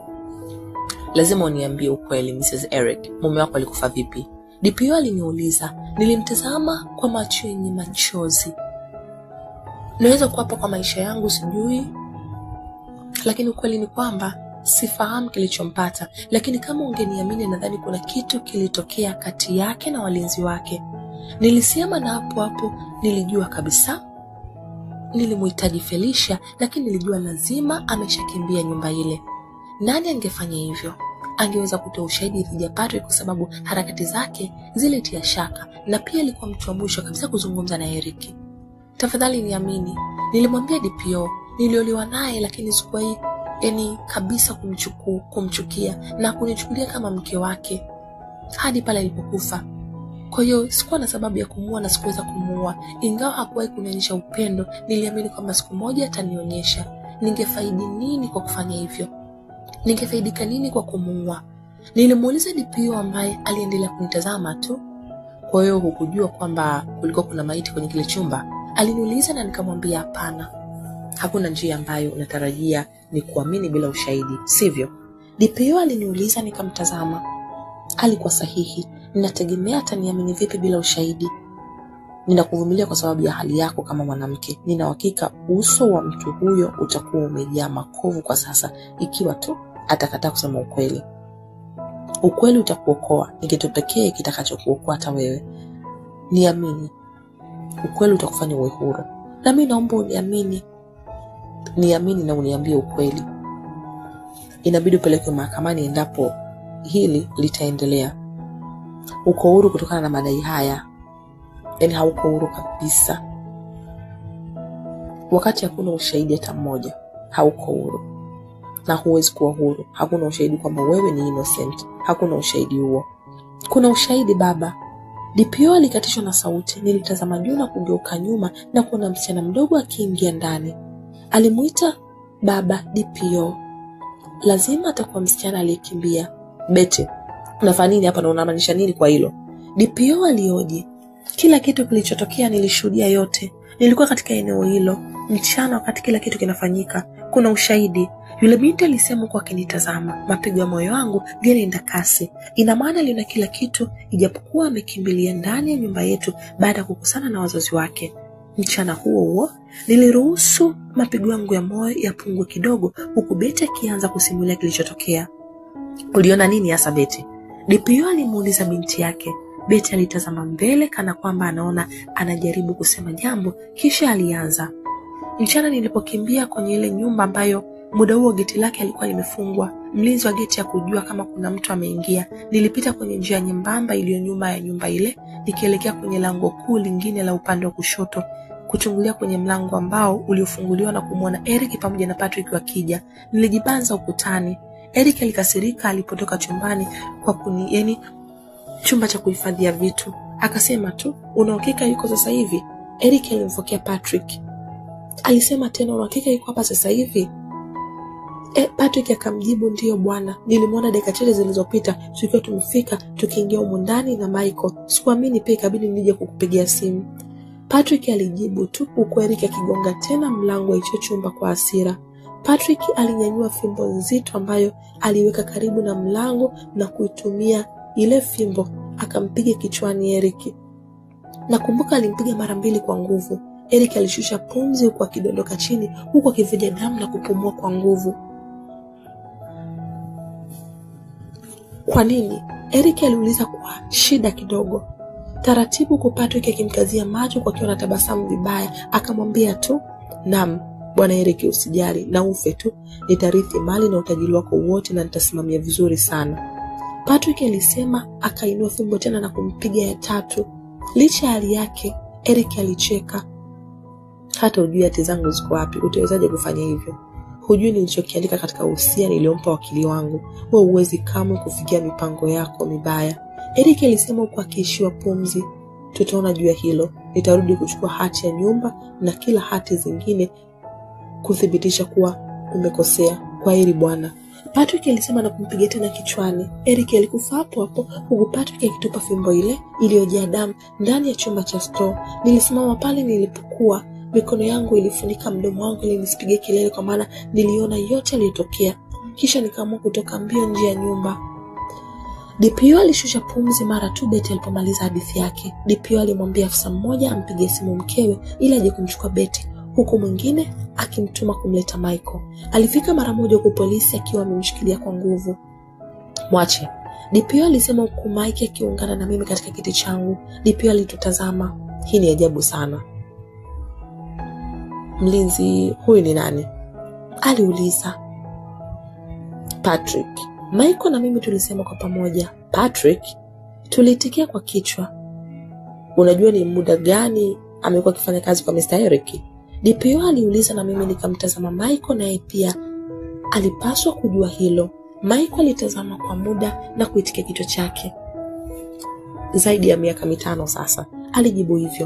S2: Lazima uniambie ukweli, Mrs. Eric, mume wako alikufa vipi? DPO aliniuliza. Nilimtazama kwa macho yenye machozi. Naweza kuapa kwa maisha yangu, sijui, lakini ukweli ni kwamba sifahamu kilichompata, lakini kama ungeniamini, nadhani kuna kitu kilitokea kati yake na walinzi wake. Nilisema na hapo hapo nilijua kabisa nilimhitaji Felicia, lakini nilijua lazima ameshakimbia nyumba ile. Nani angefanya hivyo? Angeweza kutoa ushahidi dhidi ya Patrick kwa sababu harakati zake zilitia shaka, na pia alikuwa mtu wa mwisho kabisa kuzungumza na Eric. Tafadhali niamini, nilimwambia DPO. Nilioliwa naye, lakini sikuwahi yani kabisa kumchuku, kumchukia na kunichukulia kama mke wake hadi pale alipokufa. Kwa hiyo sikuwa na sababu ya kumuua na sikuweza kumuua, ingawa hakuwahi kunionyesha upendo. Niliamini kwamba siku moja atanionyesha. Ningefaidi nini kwa kufanya hivyo? Ningefaidika nini kwa kumuua? Nilimuuliza DPO ambaye aliendelea kunitazama tu. Kwa hiyo hukujua kwamba kulikuwa kuna maiti kwenye kile chumba? Aliniuliza na nikamwambia hapana. Hakuna njia ambayo unatarajia ni kuamini bila ushahidi, sivyo? DPO aliniuliza, nikamtazama. Alikuwa sahihi. Ninategemea ataniamini vipi bila ushahidi? Ninakuvumilia kwa sababu ya hali yako kama mwanamke. Nina uhakika uso wa mtu huyo utakuwa umejaa makovu kwa sasa, ikiwa tu atakataa kusema ukweli. Ukweli utakuokoa, ni kitu pekee kitakachokuokoa hata wewe. Niamini, ukweli utakufanya uwe huru, na mi naomba uniamini. Niamini na uniambie ukweli. Inabidi upelekwe mahakamani endapo hili litaendelea. Uko huru kutokana na madai haya? Yaani hauko huru kabisa. Wakati hakuna ushahidi hata mmoja, hauko huru na huwezi kuwa huru. Hakuna ushahidi kwamba wewe ni innocent, hakuna ushahidi huo. Kuna ushahidi baba. DPO alikatishwa na sauti. Nilitazama juu na kugeuka nyuma na kuona msichana mdogo akiingia ndani. Alimuita baba DPO. Lazima atakuwa msichana aliyekimbia. Bete, unafanya nini hapa na unamaanisha nini kwa hilo? DPO alioji. Kila kitu kilichotokea nilishuhudia yote. Nilikuwa katika eneo hilo mchana wakati kila kitu kinafanyika. Kuna ushahidi. Yule binti alisema huku akinitazama. Mapigo ya moyo wangu yalienda kasi. Ina maana aliona kila kitu, ijapokuwa amekimbilia ndani ya nyumba yetu baada ya kukusana na wazazi wake. Mchana huo huo niliruhusu mapigo yangu ya moyo yapungue kidogo, huku Beti akianza kusimulia kilichotokea. Uliona nini hasa Beti? DPO alimuuliza binti yake. Beti alitazama mbele kana kwamba anaona anajaribu kusema jambo, kisha alianza. Mchana nilipokimbia kwenye ile nyumba ambayo muda huo geti lake alikuwa limefungwa, mlinzi wa geti ya kujua kama kuna mtu ameingia, nilipita kwenye njia nyembamba iliyo nyuma ya nyumba ile, nikielekea kwenye lango kuu lingine la upande wa kushoto, kuchungulia kwenye mlango ambao uliofunguliwa na kumwona Eric pamoja na Patrick wakija. Nilijibanza ukutani. Eric alikasirika alipotoka chumbani kwa kuni, yani chumba cha kuhifadhia vitu, akasema tu, una uhakika yuko sasa hivi? Eric alimfokea Patrick. Alisema tena, una uhakika yuko hapa sasa hivi? E, Patrick akamjibu ndiyo bwana, nilimwona dakika chache zilizopita tukiwa tumefika tukiingia humu ndani na Michael. Sikuamini pia ikabidi nije kukupigia simu. Patrick alijibu tu huku Eric akigonga tena mlango wa hicho chumba kwa hasira. Patrick alinyanyua fimbo nzito ambayo aliweka karibu na mlango na kuitumia ile fimbo akampiga kichwani Eric. Nakumbuka alimpiga mara mbili kwa nguvu. Eric alishusha pumzi huku akidondoka chini huku akivuja damu na kupumua kwa nguvu. Kwa nini? Eric aliuliza kwa shida kidogo. Taratibu huku Patrick akimkazia macho kwa akiwa na tabasamu vibaya, akamwambia tu, "Naam, bwana Eric, usijali na ufe tu, nitarithi mali na utajiri wako wote na nitasimamia vizuri sana." Patrick alisema, akainua fimbo tena na kumpiga ya tatu. Licha ya hali yake, Eric alicheka. Hata ujui hati zangu ziko wapi, utawezaje kufanya hivyo? Hujui nilichokiandika katika usia niliompa wakili wangu. Wewe huwezi kamwe kufikia mipango yako mibaya. Eric alisema huku akiishiwa pumzi. Tutaona juu ya hilo. Nitarudi kuchukua hati ya nyumba na kila hati zingine kuthibitisha kuwa umekosea. Kwa heri bwana. Patrick alisema na kumpiga tena kichwani. Eric alikufa hapo hapo, huku Patrick akitupa fimbo ile iliyojaa damu ndani ya chumba cha store. Nilisimama pale nilipokuwa, mikono yangu ilifunika mdomo wangu ili nisipige kelele, kwa maana niliona yote yaliyotokea. Kisha nikaamua kutoka mbio nje ya nyumba. DPO alishusha pumzi mara tu Beti alipomaliza hadithi yake. DPO alimwambia afisa mmoja ampigie simu mkewe ili aje kumchukua Beti, huku mwingine akimtuma kumleta Michael. Alifika mara moja huku polisi akiwa amemshikilia kwa nguvu. Mwache, DPO alisema huku Mike akiungana na mimi katika kiti changu. DPO alitutazama. Hii ni ajabu sana. Mlinzi huyu ni nani? aliuliza. Patrick. Michael na mimi tulisema kwa pamoja Patrick. Tuliitikia kwa kichwa. Unajua ni muda gani amekuwa akifanya kazi kwa Mr. Eric? DPO aliuliza na mimi nikamtazama Michael, naye pia alipaswa kujua hilo. Michael alitazama kwa muda na kuitikia kichwa chake. Zaidi ya miaka mitano sasa, alijibu hivyo.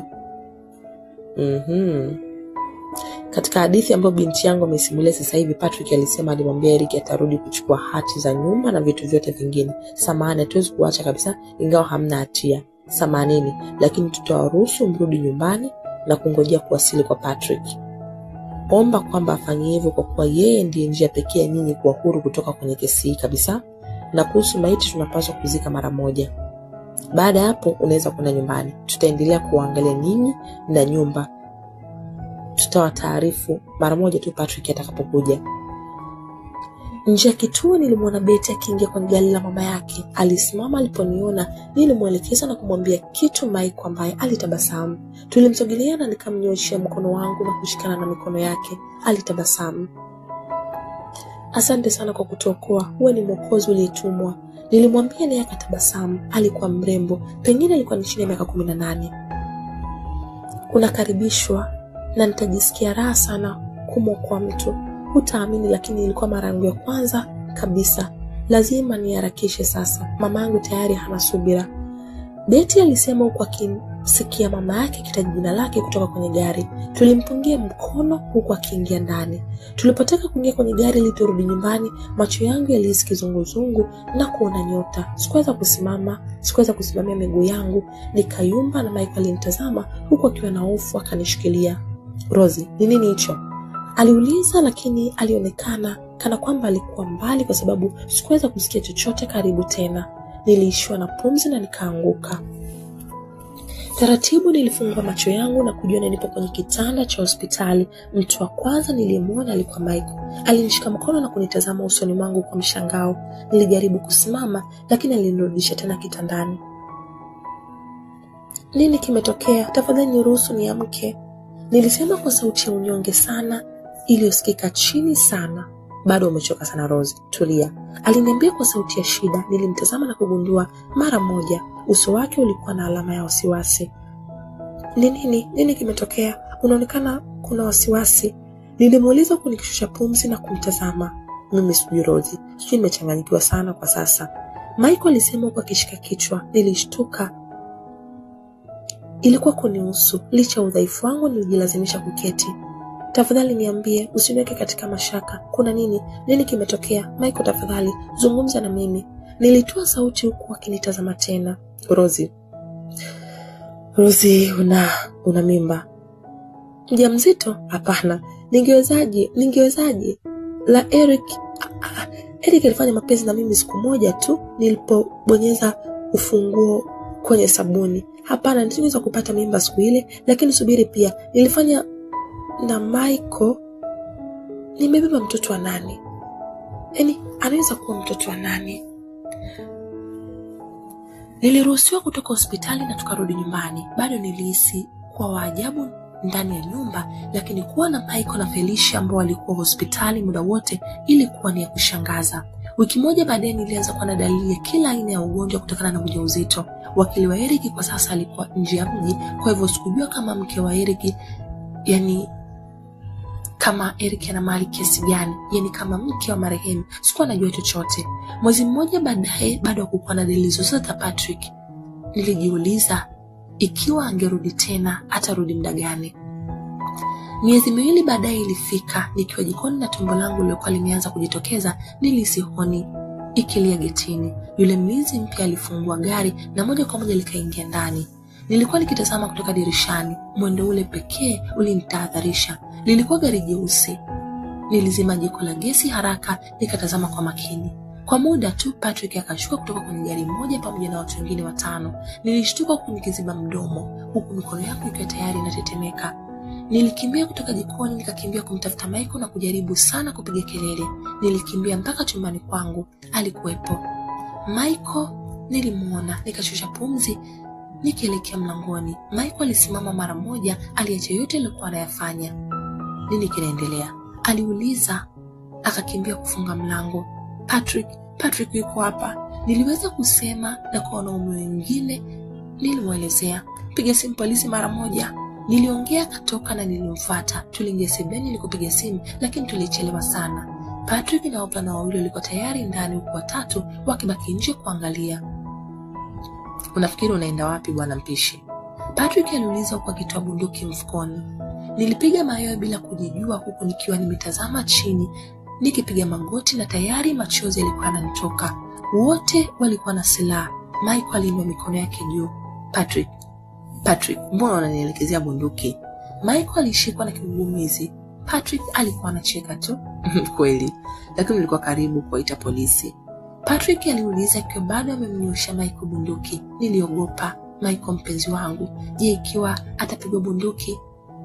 S2: Mhm. Katika hadithi ambayo binti yangu amesimulia sasa hivi, Patrick alisema alimwambia Eric atarudi kuchukua hati za nyumba na vitu vyote vingine. Samahani, hatuwezi kuacha kabisa, ingawa hamna hatia. Samahanini, lakini tutawaruhusu mrudi nyumbani na kungojea kuwasili kwa Patrick. Omba kwamba afanye hivyo kwa kuwa yeye ndiye njia pekee ya nyinyi kuwa huru kutoka kwenye kesi hii kabisa. Na kuhusu maiti, tunapaswa kuzika mara moja. Baada ya hapo, unaweza kwenda nyumbani. Tutaendelea kuwaangalia ninyi na nyumba tutawataarifu mara moja tu Patrick atakapokuja. Nje ya kituo nilimwona Beti akiingia kwenye gari la mama yake. Alisimama aliponiona, nilimwelekeza na kumwambia kitu Mike ambaye alitabasamu. Tulimsogelea na nikamnyoshea mkono wangu na kushikana na mikono yake. Alitabasamu. Asante sana kwa kutuokoa, huwe ni mwokozi uliyetumwa, nilimwambia, naye akatabasamu. Alikuwa mrembo, pengine alikuwa ni chini ya miaka kumi na nane. Unakaribishwa na nitajisikia raha sana kumwokoa mtu. Hutaamini, lakini ilikuwa mara yangu ya kwanza kabisa. Lazima niharakishe sasa, mama yangu tayari hana subira, Beti alisema huku akimsikia mama yake akitaja jina lake kutoka kwenye gari. Tulimpungia mkono huku akiingia ndani. Tulipotaka kuingia kwenye gari ili turudi nyumbani, macho yangu yalihisi kizunguzungu na kuona nyota. Sikuweza kusimama, sikuweza kusimamia miguu yangu, nikayumba na Michael alinitazama huku akiwa na hofu, akanishikilia. Rozi, ni nini hicho? Aliuliza, lakini alionekana kana kwamba alikuwa mbali, kwa sababu sikuweza kusikia chochote karibu tena. Niliishiwa na pumzi na nikaanguka. Taratibu nilifungua macho yangu na kujiona nipo kwenye kitanda cha hospitali. Mtu wa kwanza niliyemwona alikuwa Michael. Alinishika mkono na kunitazama usoni mwangu kwa mshangao. Nilijaribu kusimama, lakini alinirudisha tena kitandani. Nini kimetokea? Tafadhali niruhusu niamke. Nilisema kwa sauti ya unyonge sana iliyosikika chini sana. Bado umechoka sana Rose, tulia, aliniambia kwa sauti ya shida. Nilimtazama na kugundua mara moja uso wake ulikuwa na alama ya wasiwasi. Ni nini? Nini kimetokea? Unaonekana kuna wasiwasi. Nilimuuliza huku nikishusha pumzi na kumtazama. Mimi sijui Rose, sijui nimechanganyikiwa sana kwa sasa, Michael alisema huku akishika kichwa. Nilishtuka. Ilikuwa kunihusu. Licha ya udhaifu wangu, nilijilazimisha kuketi. Tafadhali niambie, usiniweke katika mashaka. Kuna nini? Nini kimetokea? Michael, tafadhali zungumza na mimi. Nilitoa sauti huku akinitazama tena. Rozi, Rozi, una una mimba? Mjamzito? Hapana. Ningewezaje? Ningewezaje? La Eric, ah, ah, Eric alifanya mapenzi na mimi siku moja tu nilipobonyeza ufunguo kwenye sabuni. Hapana, nisingeweza kupata mimba siku ile, lakini subiri, pia nilifanya na Michael. Nimebeba mtoto wa nani? Yaani anaweza kuwa mtoto wa nani? Niliruhusiwa kutoka hospitali na tukarudi nyumbani. Bado nilihisi kuwa waajabu ndani ya nyumba, lakini kuwa na Michael na Felicia ambao walikuwa hospitali muda wote ilikuwa ni ya kushangaza. Wiki moja baadaye nilianza kuwa na dalili ya kila aina ya ugonjwa kutokana na ujauzito. Wakili wa Eric kwa sasa alikuwa nje ya mji, kwa hivyo sikujua kama mke wa Eric, yani kama Eric ana mali kiasi gani, yani kama mke wa marehemu, sikuwa najua chochote. Mwezi mmoja baadaye, bado hakukuwa na dalili zozote za Patrick. Nilijiuliza ikiwa angerudi tena, atarudi muda gani? Miezi miwili baadaye ilifika, nikiwa jikoni na tumbo langu lilikuwa limeanza kujitokeza, nilihisi honi ikilia getini. Yule mlinzi mpya alifungua gari na moja kwa moja likaingia ndani. Nilikuwa nikitazama kutoka dirishani, mwendo ule pekee ulinitahadharisha. Lilikuwa gari jeusi. Nilizima jiko la gesi haraka, nikatazama kwa makini. Kwa muda tu Patrick akashuka kutoka kwenye gari moja pamoja na watu wengine watano. Nilishtuka huku nikiziba mdomo, huku mikono yangu ikiwa tayari inatetemeka. Nilikimbia kutoka jikoni nikakimbia kumtafuta Michael na kujaribu sana kupiga kelele. Nilikimbia mpaka chumbani kwangu, alikuwepo Michael. Nilimwona, nikashusha pumzi nikielekea mlangoni. Michael alisimama mara moja, aliacha yote aliyokuwa anayafanya. Nini kinaendelea? aliuliza, akakimbia kufunga mlango. Patrick, Patrick yuko hapa, niliweza kusema, na kwa wanaume wengine nilimwelezea. Piga simu polisi mara moja. Niliongea akatoka na nilimfuata. Tuliingia sebuleni nilikopiga simu, lakini tulichelewa sana. Patrick na wavulana wawili walikuwa tayari ndani, huku watatu wakibaki nje kuangalia. Unafikiri unaenda wapi bwana mpishi? Patrick aliuliza huku akitoa bunduki mfukoni. Nilipiga mayowe bila kujijua, huku nikiwa nimetazama chini nikipiga magoti na tayari machozi yalikuwa yananitoka. Wote walikuwa na silaha. Michael aliinua mikono yake juu. Patrick, Patrick, mbona unanielekezea bunduki? Michael alishikwa na kigugumizi. Patrick alikuwa anacheka tu. Kweli, lakini ulikuwa karibu kuwaita polisi. Patrick aliuliza ikiwa bado amemnyosha Michael bunduki. Niliogopa. Michael mpenzi wangu, je, ikiwa atapigwa bunduki?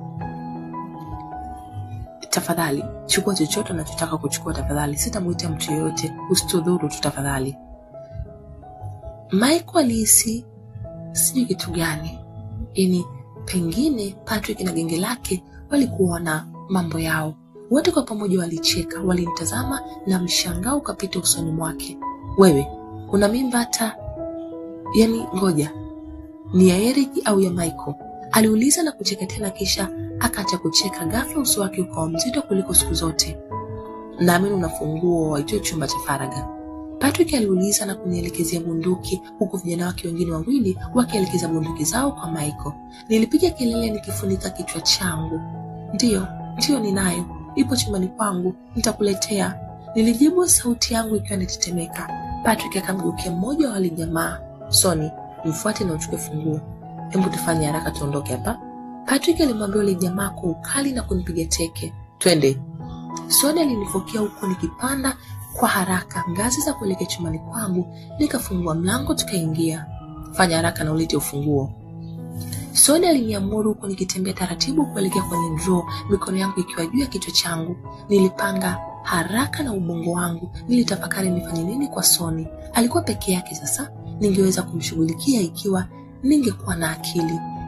S2: Tafadhali chukua chochote unachotaka kuchukua, tafadhali. Sitamwita mtu yoyote, usitudhuru tu tafadhali. Michael alihisi sijui kitu gani, yaani pengine Patrick na genge lake walikuwa na mambo yao. Wote kwa pamoja walicheka, walimtazama na mshangao ukapita usoni mwake. Wewe una mimba hata yani, ngoja ni ya Eric au ya Michael? Aliuliza na kucheka tena, kisha akaacha kucheka. Ghafla uso wake ukawa mzito kuliko siku zote. Naamini una funguo waitoe chumba cha faragha, Patrick aliuliza na kunielekezea bunduki, huku vijana wake wengine wawili wakielekeza bunduki zao kwa Michael. Nilipiga kelele nikifunika kichwa changu. Ndiyo, ndiyo, ninayo, ipo chumbani kwangu, nitakuletea, nilijibu, sauti yangu ikiwa inatetemeka. Patrick akamgeukia mmoja wa wale jamaa. Soni, mfuate na uchukue funguo. Hebu tufanye haraka tuondoke hapa. Patrick alimwambia yule jamaa kwa ukali na kunipiga teke. Twende. Soni alinifokea huku nikipanda kwa haraka ngazi za kuelekea chumbani kwangu, nikafungua mlango tukaingia. Fanya haraka na ulete ufunguo. Soni aliniamuru huku nikitembea taratibu kuelekea kwenye draw, mikono yangu ikiwa juu ya kichwa changu. Nilipanga haraka na ubongo wangu, nilitafakari nifanye nini kwa Soni. Alikuwa peke yake sasa, ningeweza kumshughulikia ikiwa ningekuwa na akili.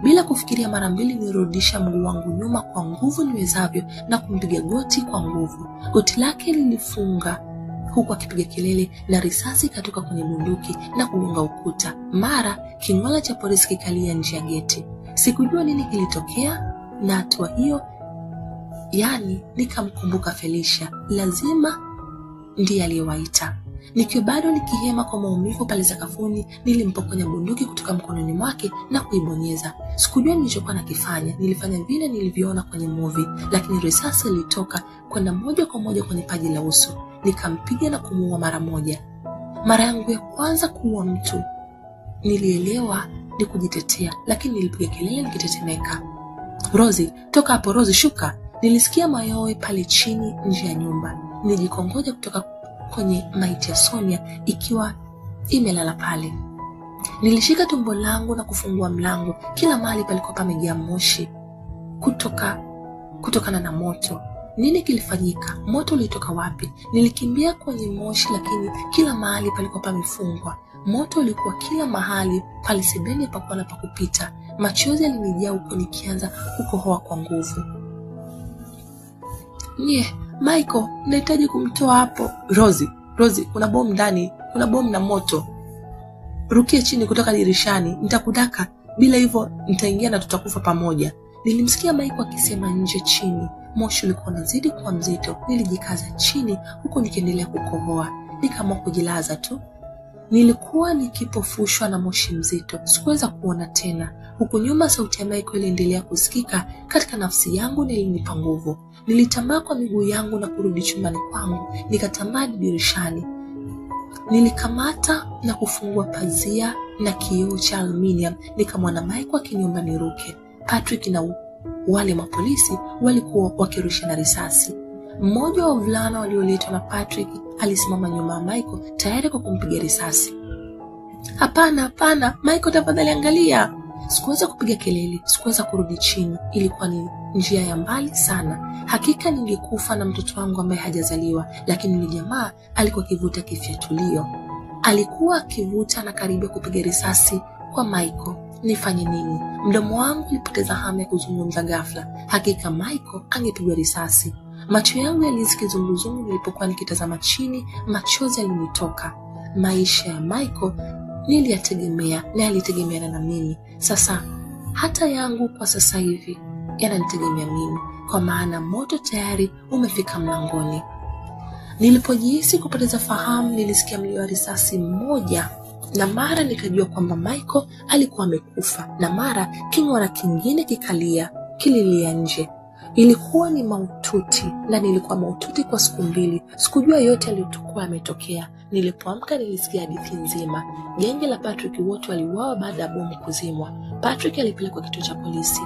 S2: Bila kufikiria mara mbili, nilirudisha mguu wangu nyuma kwa nguvu niwezavyo na kumpiga goti kwa nguvu. Goti lake lilifunga huku akipiga kelele na risasi ikatoka kwenye bunduki na kugonga ukuta. Mara king'ola cha polisi kikalia nje ya geti. Sikujua nini kilitokea, na hatua hiyo, yani nikamkumbuka Felicia, lazima ndiye aliyewaita. Nikiwa bado nikihema kwa maumivu pale sakafuni, nilimpokonya bunduki kutoka mkononi mwake na kuibonyeza. Sikujua nilichokuwa nakifanya, nilifanya vile nilivyoona kwenye movie, lakini risasi ilitoka kwenda moja kwa moja kwenye paji la uso. Nikampiga na kumuua mara moja. Mara yangu ya kwanza kuua mtu, nilielewa ni kujitetea, lakini nilipiga kelele nikitetemeka. Rozi, toka hapo! Rozi, shuka! Nilisikia mayowe pale chini nje ya nyumba. Nilijikongoja kutoka kwenye maiti ya Sonia ikiwa imelala pale. Nilishika tumbo langu na kufungua mlango. Kila mahali palikuwa pamejaa moshi kutoka kutokana na moto. Nini kilifanyika? Moto ulitoka wapi? Nilikimbia kwenye moshi, lakini kila mahali palikuwa pamefungwa. Moto ulikuwa kila mahali, pale sebeni pakuwa na pakupita. Machozi yalinijaa huko nikianza kukohoa kwa nguvu. Nye, Michael, nahitaji kumtoa hapo. Rozi, Rozi, kuna bomu ndani, kuna bomu na moto. Rukia chini kutoka dirishani, nitakudaka. Bila hivyo nitaingia na tutakufa pamoja. Nilimsikia Michael akisema nje chini. Moshi ulikuwa unazidi kuwa mzito. Nilijikaza chini huku nikiendelea kukohoa. Nikaamua kujilaza tu. Nilikuwa nikipofushwa na moshi mzito, sikuweza kuona tena. Huku nyuma, sauti ya Michael iliendelea kusikika katika nafsi yangu na ilinipa nguvu. Nilitambaa kwa miguu yangu na kurudi chumbani kwangu, nikatambaa dirishani. Nilikamata na kufungua pazia na kioo cha aluminium, nikamwona Michael akiniomba niruke. Patrick na wale mapolisi walikuwa wakirushana risasi. Mmoja wa wavulana walioletwa na Patrick alisimama nyuma ya Michael tayari kwa kumpiga risasi. Hapana, hapana, Michael, tafadhali angalia. Sikuweza kupiga kelele, sikuweza kurudi chini. Ilikuwa ni njia ya mbali sana. Hakika ningekufa na mtoto wangu ambaye hajazaliwa, lakini ni jamaa alikuwa akivuta kifyatulio. Alikuwa akivuta na karibia kupiga risasi kwa Michael. Nifanye nini? Mdomo wangu ulipoteza hamu ya kuzungumza ghafla. Hakika Michael angepigwa risasi. Macho yangu yalihisi kizunguzungu nilipokuwa nikitazama chini, machozi yalinitoka. Maisha ya Michael niliyategemea na yalitegemeana na mimi. Sasa hata yangu kwa sasa hivi yananitegemea mimi, kwa maana moto tayari umefika mlangoni. Nilipojihisi kupoteza fahamu, nilisikia mlio wa risasi mmoja, na mara nikajua kwamba Michael alikuwa amekufa, na mara king'ora kingine kikalia kililia nje. Ilikuwa ni maututi na nilikuwa maututi kwa siku mbili. Sikujua yote yaliyokuwa yametokea. Nilipoamka nilisikia hadithi nzima. Genge la Patrick wote waliuawa baada ya bomu kuzimwa. Patrick alipelekwa kituo cha polisi.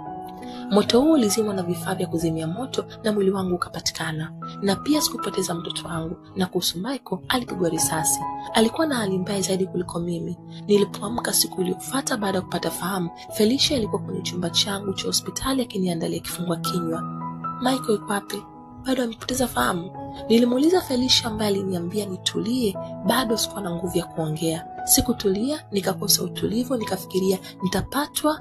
S2: Moto huo ulizimwa na vifaa vya kuzimia moto na mwili wangu ukapatikana. Na pia sikupoteza mtoto wangu. Na kuhusu Michael, alipigwa risasi. Alikuwa na hali mbaya zaidi kuliko mimi. Nilipoamka siku iliyofuata baada ya kupata fahamu, Felicia alikuwa kwenye chumba changu cha hospitali akiniandalia kifungua kinywa. Michael yuko wapi? Bado amepoteza fahamu? Nilimuuliza Felicia ambaye aliniambia nitulie. Bado sikuwa na nguvu ya kuongea. Sikutulia, nikakosa utulivu, nikafikiria nitapatwa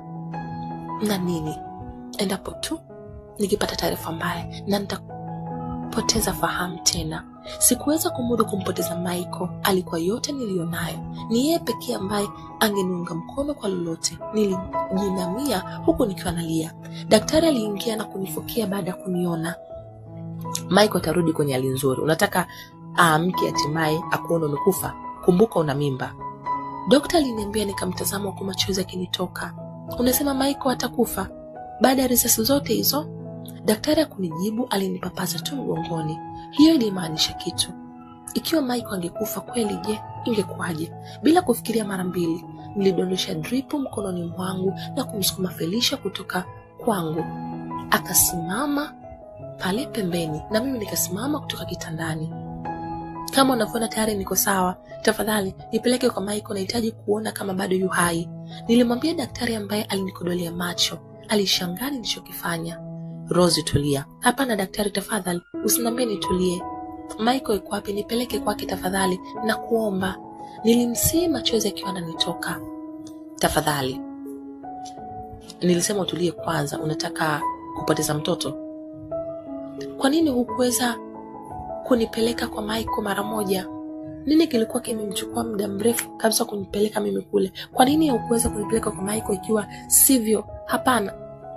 S2: na nini endapo tu nikipata taarifa mbaya na nitapoteza fahamu tena. Sikuweza kumudu kumpoteza Michael. Alikuwa yote niliyonayo, ni yeye pekee ambaye angeniunga mkono kwa lolote. Nilijinamia huku nikiwa nalia. Daktari aliingia na kunifokea baada ya kuniona. Michael atarudi kwenye hali nzuri. Unataka aamke hatimaye akuone umekufa? Kumbuka una mimba. Dokta aliniambia, nikamtazama huku machozi yakinitoka. Unasema Michael atakufa baada ya risasi zote hizo? Daktari hakunijibu, alinipapaza tu mgongoni. Hiyo ilimaanisha kitu. Ikiwa Michael angekufa kweli, je, ingekuwaje? Bila kufikiria mara mbili, nilidondosha dripu mkononi mwangu na kumsukuma Felicia kutoka kwangu. Akasimama pale pembeni na mimi nikasimama kutoka kitandani. Kama unavyoona tayari niko sawa, tafadhali nipeleke kwa Michael, nahitaji kuona kama bado yu hai, nilimwambia daktari ambaye alinikodolea macho. Alishangaa nilichokifanya. Rosi, tulia. Hapana daktari, tafadhali usiniambie nitulie. Michael yuko wapi? Nipeleke kwake tafadhali, na kuomba. Nilimsihi, machozi akiwa ananitoka. Tafadhali nilisema utulie kwanza unataka kupoteza mtoto kwa nini hukuweza kunipeleka kwa Michael mara moja nini kilikuwa kimemchukua muda mrefu kabisa kunipeleka mimi kule kwa nini hukuweza kunipeleka kwa Michael ikiwa sivyo hapana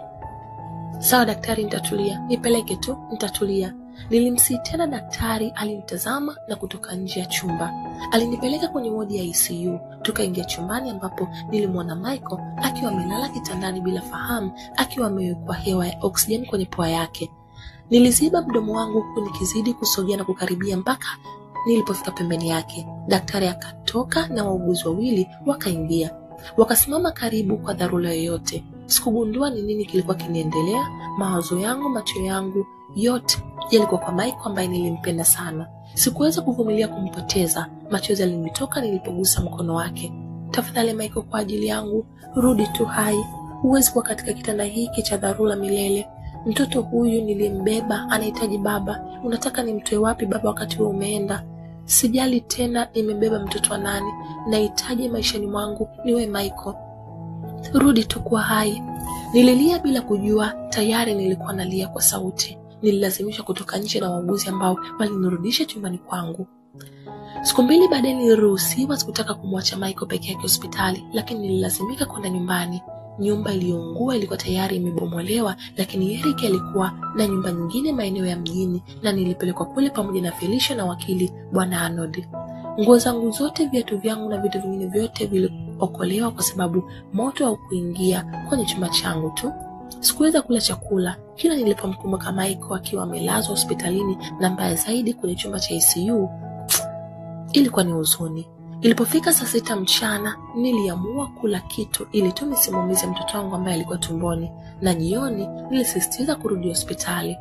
S2: sawa daktari nitatulia nipeleke tu nitatulia nilimsii tena daktari alinitazama na kutoka nje ya chumba alinipeleka kwenye wodi ya icu tukaingia chumbani ambapo nilimwona michael akiwa amelala kitandani bila fahamu akiwa amewekwa hewa ya oksijeni kwenye pua yake niliziba mdomo wangu huku nikizidi kusogea na kukaribia mpaka nilipofika pembeni yake daktari akatoka na wauguzi wawili wakaingia wakasimama karibu kwa dharura yoyote sikugundua ni nini kilikuwa kiniendelea mawazo yangu macho yangu yote yalikuwa kwa Michael ambaye nilimpenda sana. Sikuweza kuvumilia kumpoteza. Machozi yalinitoka nilipogusa mkono wake. Tafadhali Michael, kwa ajili yangu rudi tu hai. Huwezi kuwa katika kitanda hiki cha dharura milele. Mtoto huyu niliyembeba anahitaji baba. Unataka nimtoe wapi baba wakati wewe umeenda? Sijali tena nimebeba mtoto wa nani. Nahitaji maishani mwangu niwe Michael. Rudi tu kuwa hai. Nililia bila kujua, tayari nilikuwa nalia kwa sauti nililazimishwa kutoka nje na wauguzi ambao walinirudisha chumbani kwangu. Siku mbili baadaye niliruhusiwa, sikutaka kumwacha Michael peke yake hospitali, lakini nililazimika kwenda nyumbani. Nyumba iliyoungua ilikuwa tayari imebomolewa, lakini Eric alikuwa na nyumba nyingine maeneo ya mjini, na nilipelekwa kule pamoja na Felicia na wakili bwana Arnold. Nguo zangu zote, viatu vyangu na vitu vingine vyote viliokolewa kwa sababu moto haukuingia kwenye chumba changu tu. Sikuweza kula chakula. Kila nilipomkumbuka Michael akiwa amelazwa hospitalini na mbaya zaidi kwenye chumba cha ICU, ilikuwa ni huzuni. Ilipofika saa sita mchana, niliamua kula kitu ili tu nisimuumize mtoto wangu ambaye alikuwa tumboni, na jioni nilisisitiza kurudi hospitali.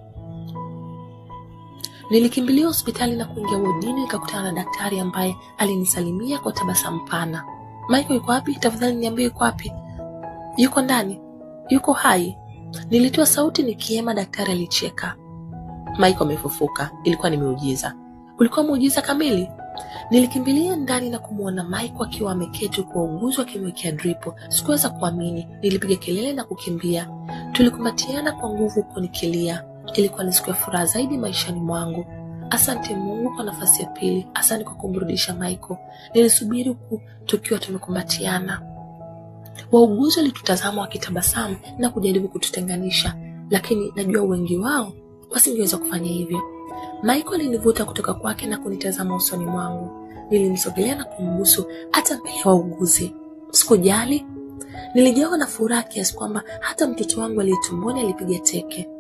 S2: Nilikimbilia hospitali na kuingia wodini, nikakutana na daktari ambaye alinisalimia kwa tabasamu pana. Michael yuko wapi? Tafadhali niambie yuko wapi? Yuko ndani yuko hai. Nilitoa sauti nikiema. Daktari alicheka. Michael amefufuka. Ilikuwa ni miujiza. Ulikuwa muujiza kamili. Nilikimbilia ndani na kumwona Michael akiwa ameketi huku wauguzi wakimwekea dripo. Sikuweza kuamini. Nilipiga kelele na kukimbia. Tulikumbatiana kwa nguvu huku nikilia. Ilikuwa ni siku ya furaha zaidi maishani mwangu. Asante Mungu kwa nafasi ya pili. Asante kwa kumrudisha Michael. Nilisubiri huku tukiwa tumekumbatiana. Wauguzi walitutazama wakitabasamu na kujaribu kututenganisha, lakini najua wengi wao wasingeweza kufanya hivyo. Michael alinivuta kutoka kwake na kunitazama usoni mwangu. Nilimsogelea na kumbusu hata mbele ya wauguzi. Sikujali, nilijawa na furaha kiasi kwamba hata mtoto wangu aliye tumboni alipiga teke.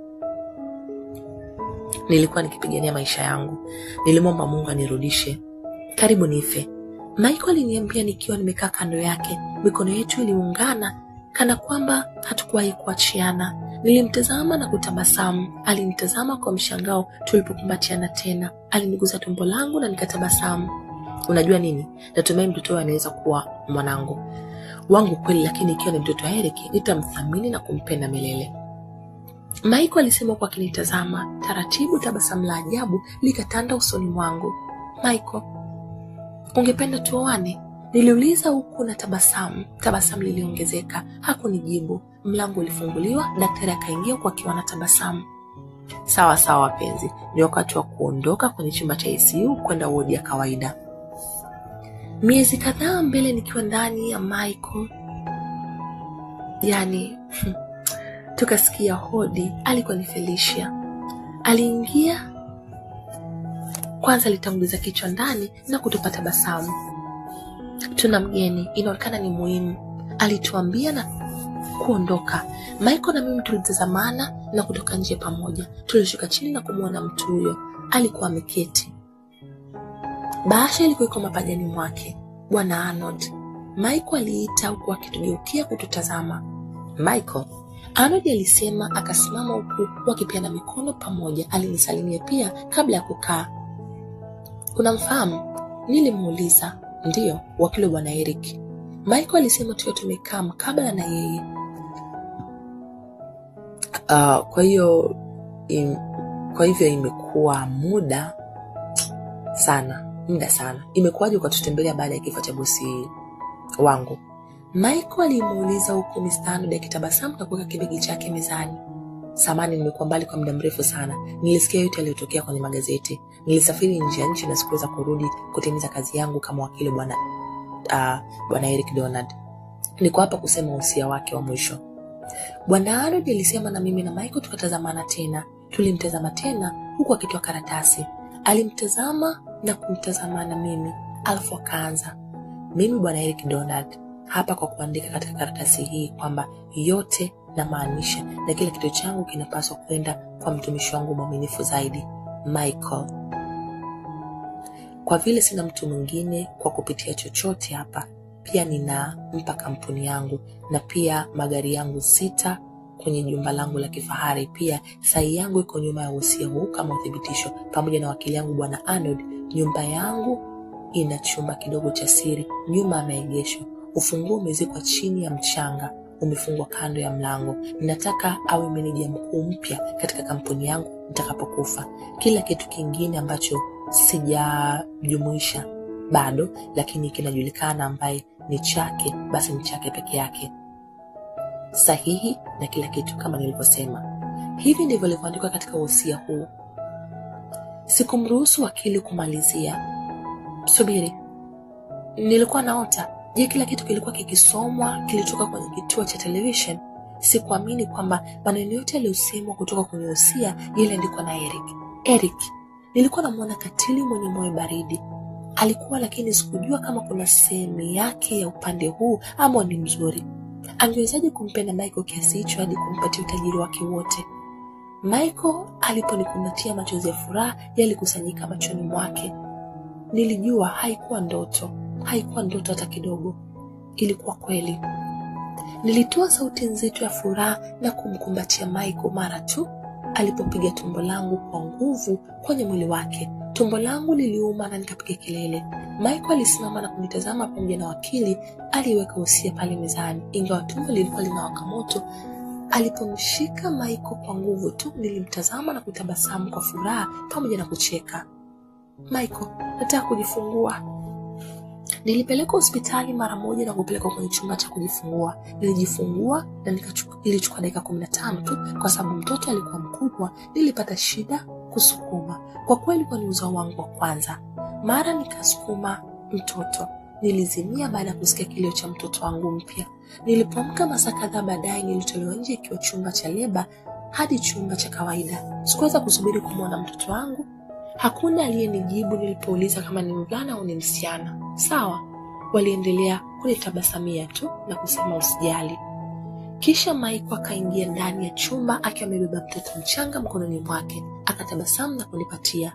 S2: Nilikuwa nikipigania maisha yangu. Nilimwomba Mungu anirudishe. Karibu nife. Michael aliniambia nikiwa nimekaa kando yake. Mikono yetu iliungana kana kwamba hatukuwahi kuachiana. Nilimtazama na kutabasamu. Alinitazama kwa mshangao tulipokumbatiana tena. Aliniguza tumbo langu na nikatabasamu. Unajua nini, natumai mtoto huyo anaweza kuwa mwanangu wangu kweli, lakini ikiwa ni mtoto wa Eric nitamthamini na kumpenda milele. Michael alisema kwa akinitazama taratibu. Tabasamu la ajabu likatanda usoni mwangu. Michael, ungependa tuoane? Niliuliza huku na tabasamu. Tabasamu liliongezeka. Hakunijibu. Mlango ulifunguliwa, daktari akaingia huku akiwa na tabasamu. Sawa sawa, wapenzi, ni wakati wa kuondoka kwenye chumba cha ICU kwenda wodi ya kawaida. Miezi kadhaa mbele, nikiwa ndani ya Michael, yani tukasikia hodi. Alikuwa ni Felicia. Aliingia kwanza, alitanguliza kichwa ndani na kutupa tabasamu. Tuna mgeni, inaonekana ni muhimu, alituambia na kuondoka. Michael na mimi tulitazamana na kutoka nje pamoja. Tulishuka chini na kumwona mtu huyo, alikuwa ameketi. Bahasha ilikuwa iko mapajani mwake. Bwana Arnold, Michael aliita huku akitugeukia kututazama. Michael, Arnold alisema, akasimama huku wakipeana mikono pamoja. Alinisalimia pia kabla ya kukaa. Unamfahamu? Nilimuuliza. Ndiyo, wakili wa bwana Eric. Michael alisema tukiwa tumekaa mkabala na yeye. Uh, kwa hiyo im, kwa hivyo imekuwa muda sana muda sana. Imekuwaje ukatutembelea baada ya kifo cha bosi wangu? Michael alimuuliza huku Mr. Arnold akitabasamu na kuweka kibegi chake mezani. Samani, nimekuwa mbali kwa muda mrefu sana. Nilisikia yote yaliyotokea kwenye magazeti. Nilisafiri nje ya nchi na sikuweza kurudi kutimiza kazi yangu kama wakili bwana uh, bwana Eric Donald. Niko hapa kusema usia wake wa mwisho. Bwana Arnold alisema, na mimi na Michael tukatazamana tena. Tulimtazama tena huku akitoa karatasi. Alimtazama na kumtazama na mimi, alafu akaanza, mimi bwana Eric Donald hapa kwa kuandika katika karatasi hii kwamba yote namaanisha na kila kitu changu kinapaswa kwenda kwa mtumishi wangu mwaminifu zaidi Michael. Kwa vile sina mtu mwingine kwa kupitia chochote hapa, pia ninampa kampuni yangu na pia magari yangu sita kwenye jumba langu la kifahari. Pia sahi yangu iko nyuma ya usia huu kama uthibitisho, pamoja na wakili yangu bwana Arnold. Nyumba yangu ina chumba kidogo cha siri nyuma ya maegesho. Ufunguo umezikwa chini ya mchanga, umefungwa kando ya mlango. Ninataka awe meneja mkuu mpya katika kampuni yangu nitakapokufa. Kila kitu kingine ambacho sijajumuisha bado, lakini kinajulikana ambaye ni chake, basi ni chake peke yake, sahihi na kila kitu kama nilivyosema. Hivi ndivyo ilivyoandikwa katika wosia huu. Sikumruhusu wakili kumalizia. Subiri, nilikuwa naota Je, kila kitu kilikuwa kikisomwa kilitoka kwenye kituo cha television? Sikuamini kwamba maneno yote yaliyosemwa kutoka kwenye usia yaliandikwa na Eric. Eric, nilikuwa namwona katili mwenye moyo baridi, alikuwa lakini sikujua kama kuna sehemu yake ya upande huu ama ni mzuri. Angewezaje kumpenda Michael kiasi hicho hadi kumpatia utajiri wake wote? Michael aliponikumbatia, machozi ya furaha yalikusanyika machoni mwake. Nilijua haikuwa ndoto haikuwa ndoto hata kidogo, ilikuwa kweli. Nilitoa sauti nzito ya furaha na kumkumbatia Michael mara tu alipopiga tumbo langu kwa nguvu kwenye mwili wake. Tumbo langu liliuma na nikapiga kelele. Michael alisimama na kunitazama pamoja na wakili aliyeweka usia pale mezani, ingawa tumbo lilikuwa linawaka moto. Alipomshika Michael kwa nguvu tu, nilimtazama na kutabasamu kwa furaha pamoja na kucheka. Michael, nataka kujifungua. Nilipelekwa hospitali mara moja na kupelekwa kwenye chumba cha kujifungua. Nilijifungua na ilichukua dakika kumi na tano tu, kwa sababu mtoto alikuwa mkubwa. Nilipata shida kusukuma, kwa kweli ilikuwa ni uzao wangu wa kwanza. Mara nikasukuma mtoto, nilizimia baada ya kusikia kilio cha mtoto wangu mpya. Nilipoamka masaa kadhaa baadaye, nilitolewa nje ikiwa chumba cha leba hadi chumba cha kawaida. Sikuweza kusubiri kumwona mtoto wangu. Hakuna aliyenijibu nilipouliza kama ni mvulana au ni msichana. Sawa, waliendelea kunitabasamia tu na kusema usijali. Kisha Maiko akaingia ndani ya chumba akiwa amebeba mtoto mchanga mkononi mwake, akatabasamu na kunipatia.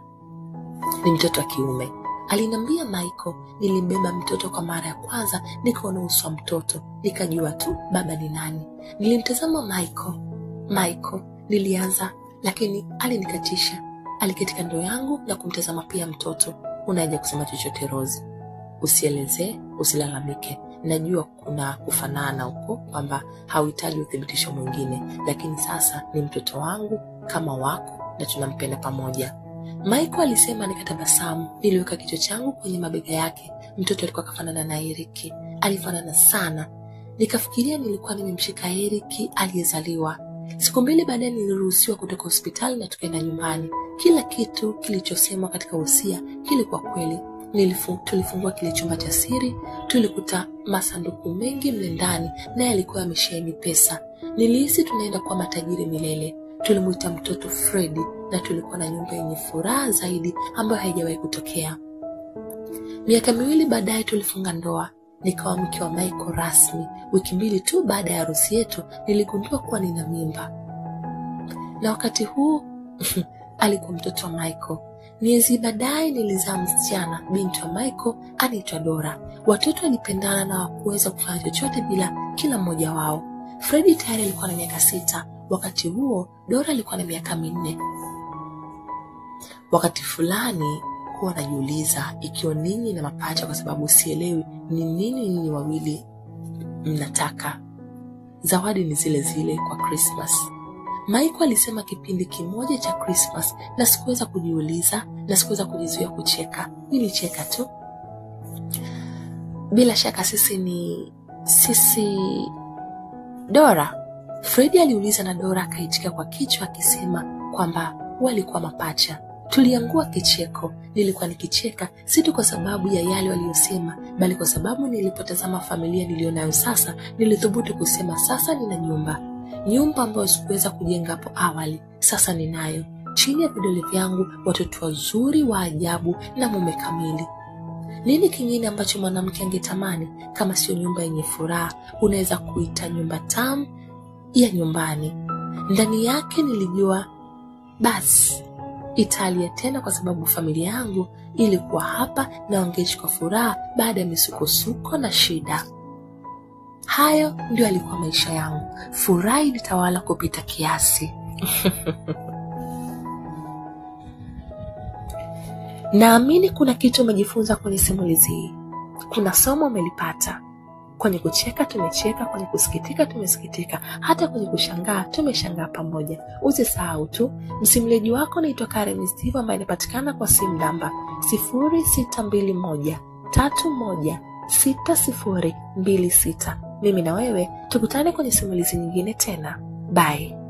S2: Ni mtoto wa kiume, aliniambia Maiko. Nilimbeba mtoto kwa mara ya kwanza, nikaona uso wa mtoto, nikajua tu baba ni nani. Nilimtazama Maiko. Maiko, nilianza, lakini alinikatisha. Aliketi kando yangu na kumtazama pia mtoto. Unaja kusema chochote Rozi? Usielezee, usilalamike. Najua kuna kufanana huko kwamba hauhitaji uthibitisho mwingine, lakini sasa ni mtoto wangu kama wako na tunampenda pamoja. Michael alisema, nikatabasamu. Niliweka kichwa changu kwenye mabega yake. Mtoto alikuwa akafanana na Eriki, alifanana sana. Nikafikiria nilikuwa nimemshika Eriki aliyezaliwa. Siku mbili baadaye niliruhusiwa kutoka hospitali na tukaenda nyumbani. Kila kitu kilichosemwa katika usia kilikuwa kweli. Nilifu, tulifungua kile chumba cha siri, tulikuta masanduku mengi mle ndani, naye alikuwa amesheheni pesa. Nilihisi tunaenda kuwa matajiri milele. Tulimwita mtoto Fredi na tulikuwa na nyumba yenye furaha zaidi ambayo haijawahi kutokea. Miaka miwili baadaye tulifunga ndoa, nikawa mke wa Michael rasmi. Wiki mbili tu baada ya harusi yetu niligundua kuwa nina mimba, na wakati huu alikuwa mtoto wa Michael. Miezi baadaye nilizaa msichana, binti wa Michael anaitwa Dora. Watoto walipendana na hawakuweza kufanya chochote bila kila mmoja wao. Fredi tayari alikuwa na miaka sita, wakati huo Dora alikuwa na miaka minne. Wakati fulani huwa najiuliza ikiwa ninyi na mapacha, kwa sababu sielewi ni nini ninyi wawili mnataka. Zawadi ni zile zile kwa Christmas. Michael alisema kipindi kimoja cha Christmas na sikuweza kujiuliza na sikuweza kujizuia kucheka. Nilicheka tu. Bila shaka sisi ni sisi Dora? Fredi aliuliza na Dora akaitika kwa kichwa akisema kwamba walikuwa mapacha. Tuliangua kicheko. Nilikuwa nikicheka si tu kwa sababu ya yale waliyosema, bali kwa sababu nilipotazama familia niliyonayo sasa, nilithubutu kusema sasa nina nyumba, nyumba ambayo sikuweza kujenga hapo awali. Sasa ninayo chini ya vidole vyangu, watoto wazuri wa ajabu na mume kamili. Nini kingine ambacho mwanamke angetamani kama sio nyumba yenye furaha? Unaweza kuita nyumba tamu ya nyumbani. Ndani yake nilijua basi Italia tena, kwa sababu familia yangu ilikuwa hapa na wangeishi kwa furaha baada ya misukosuko na shida. Hayo ndio alikuwa maisha yangu. Furaha ilitawala kupita kiasi. Naamini kuna kitu umejifunza kwenye simulizi hii. Kuna somo umelipata. Kwenye kucheka tumecheka, kwenye kusikitika tumesikitika, hata kwenye kushangaa tumeshangaa pamoja. Usisahau tu, msimuliaji wako naitwa Karen Steve, ambaye inapatikana kwa simu namba 0621 31 6026. Mimi na wewe tukutane kwenye simulizi nyingine tena. Bye.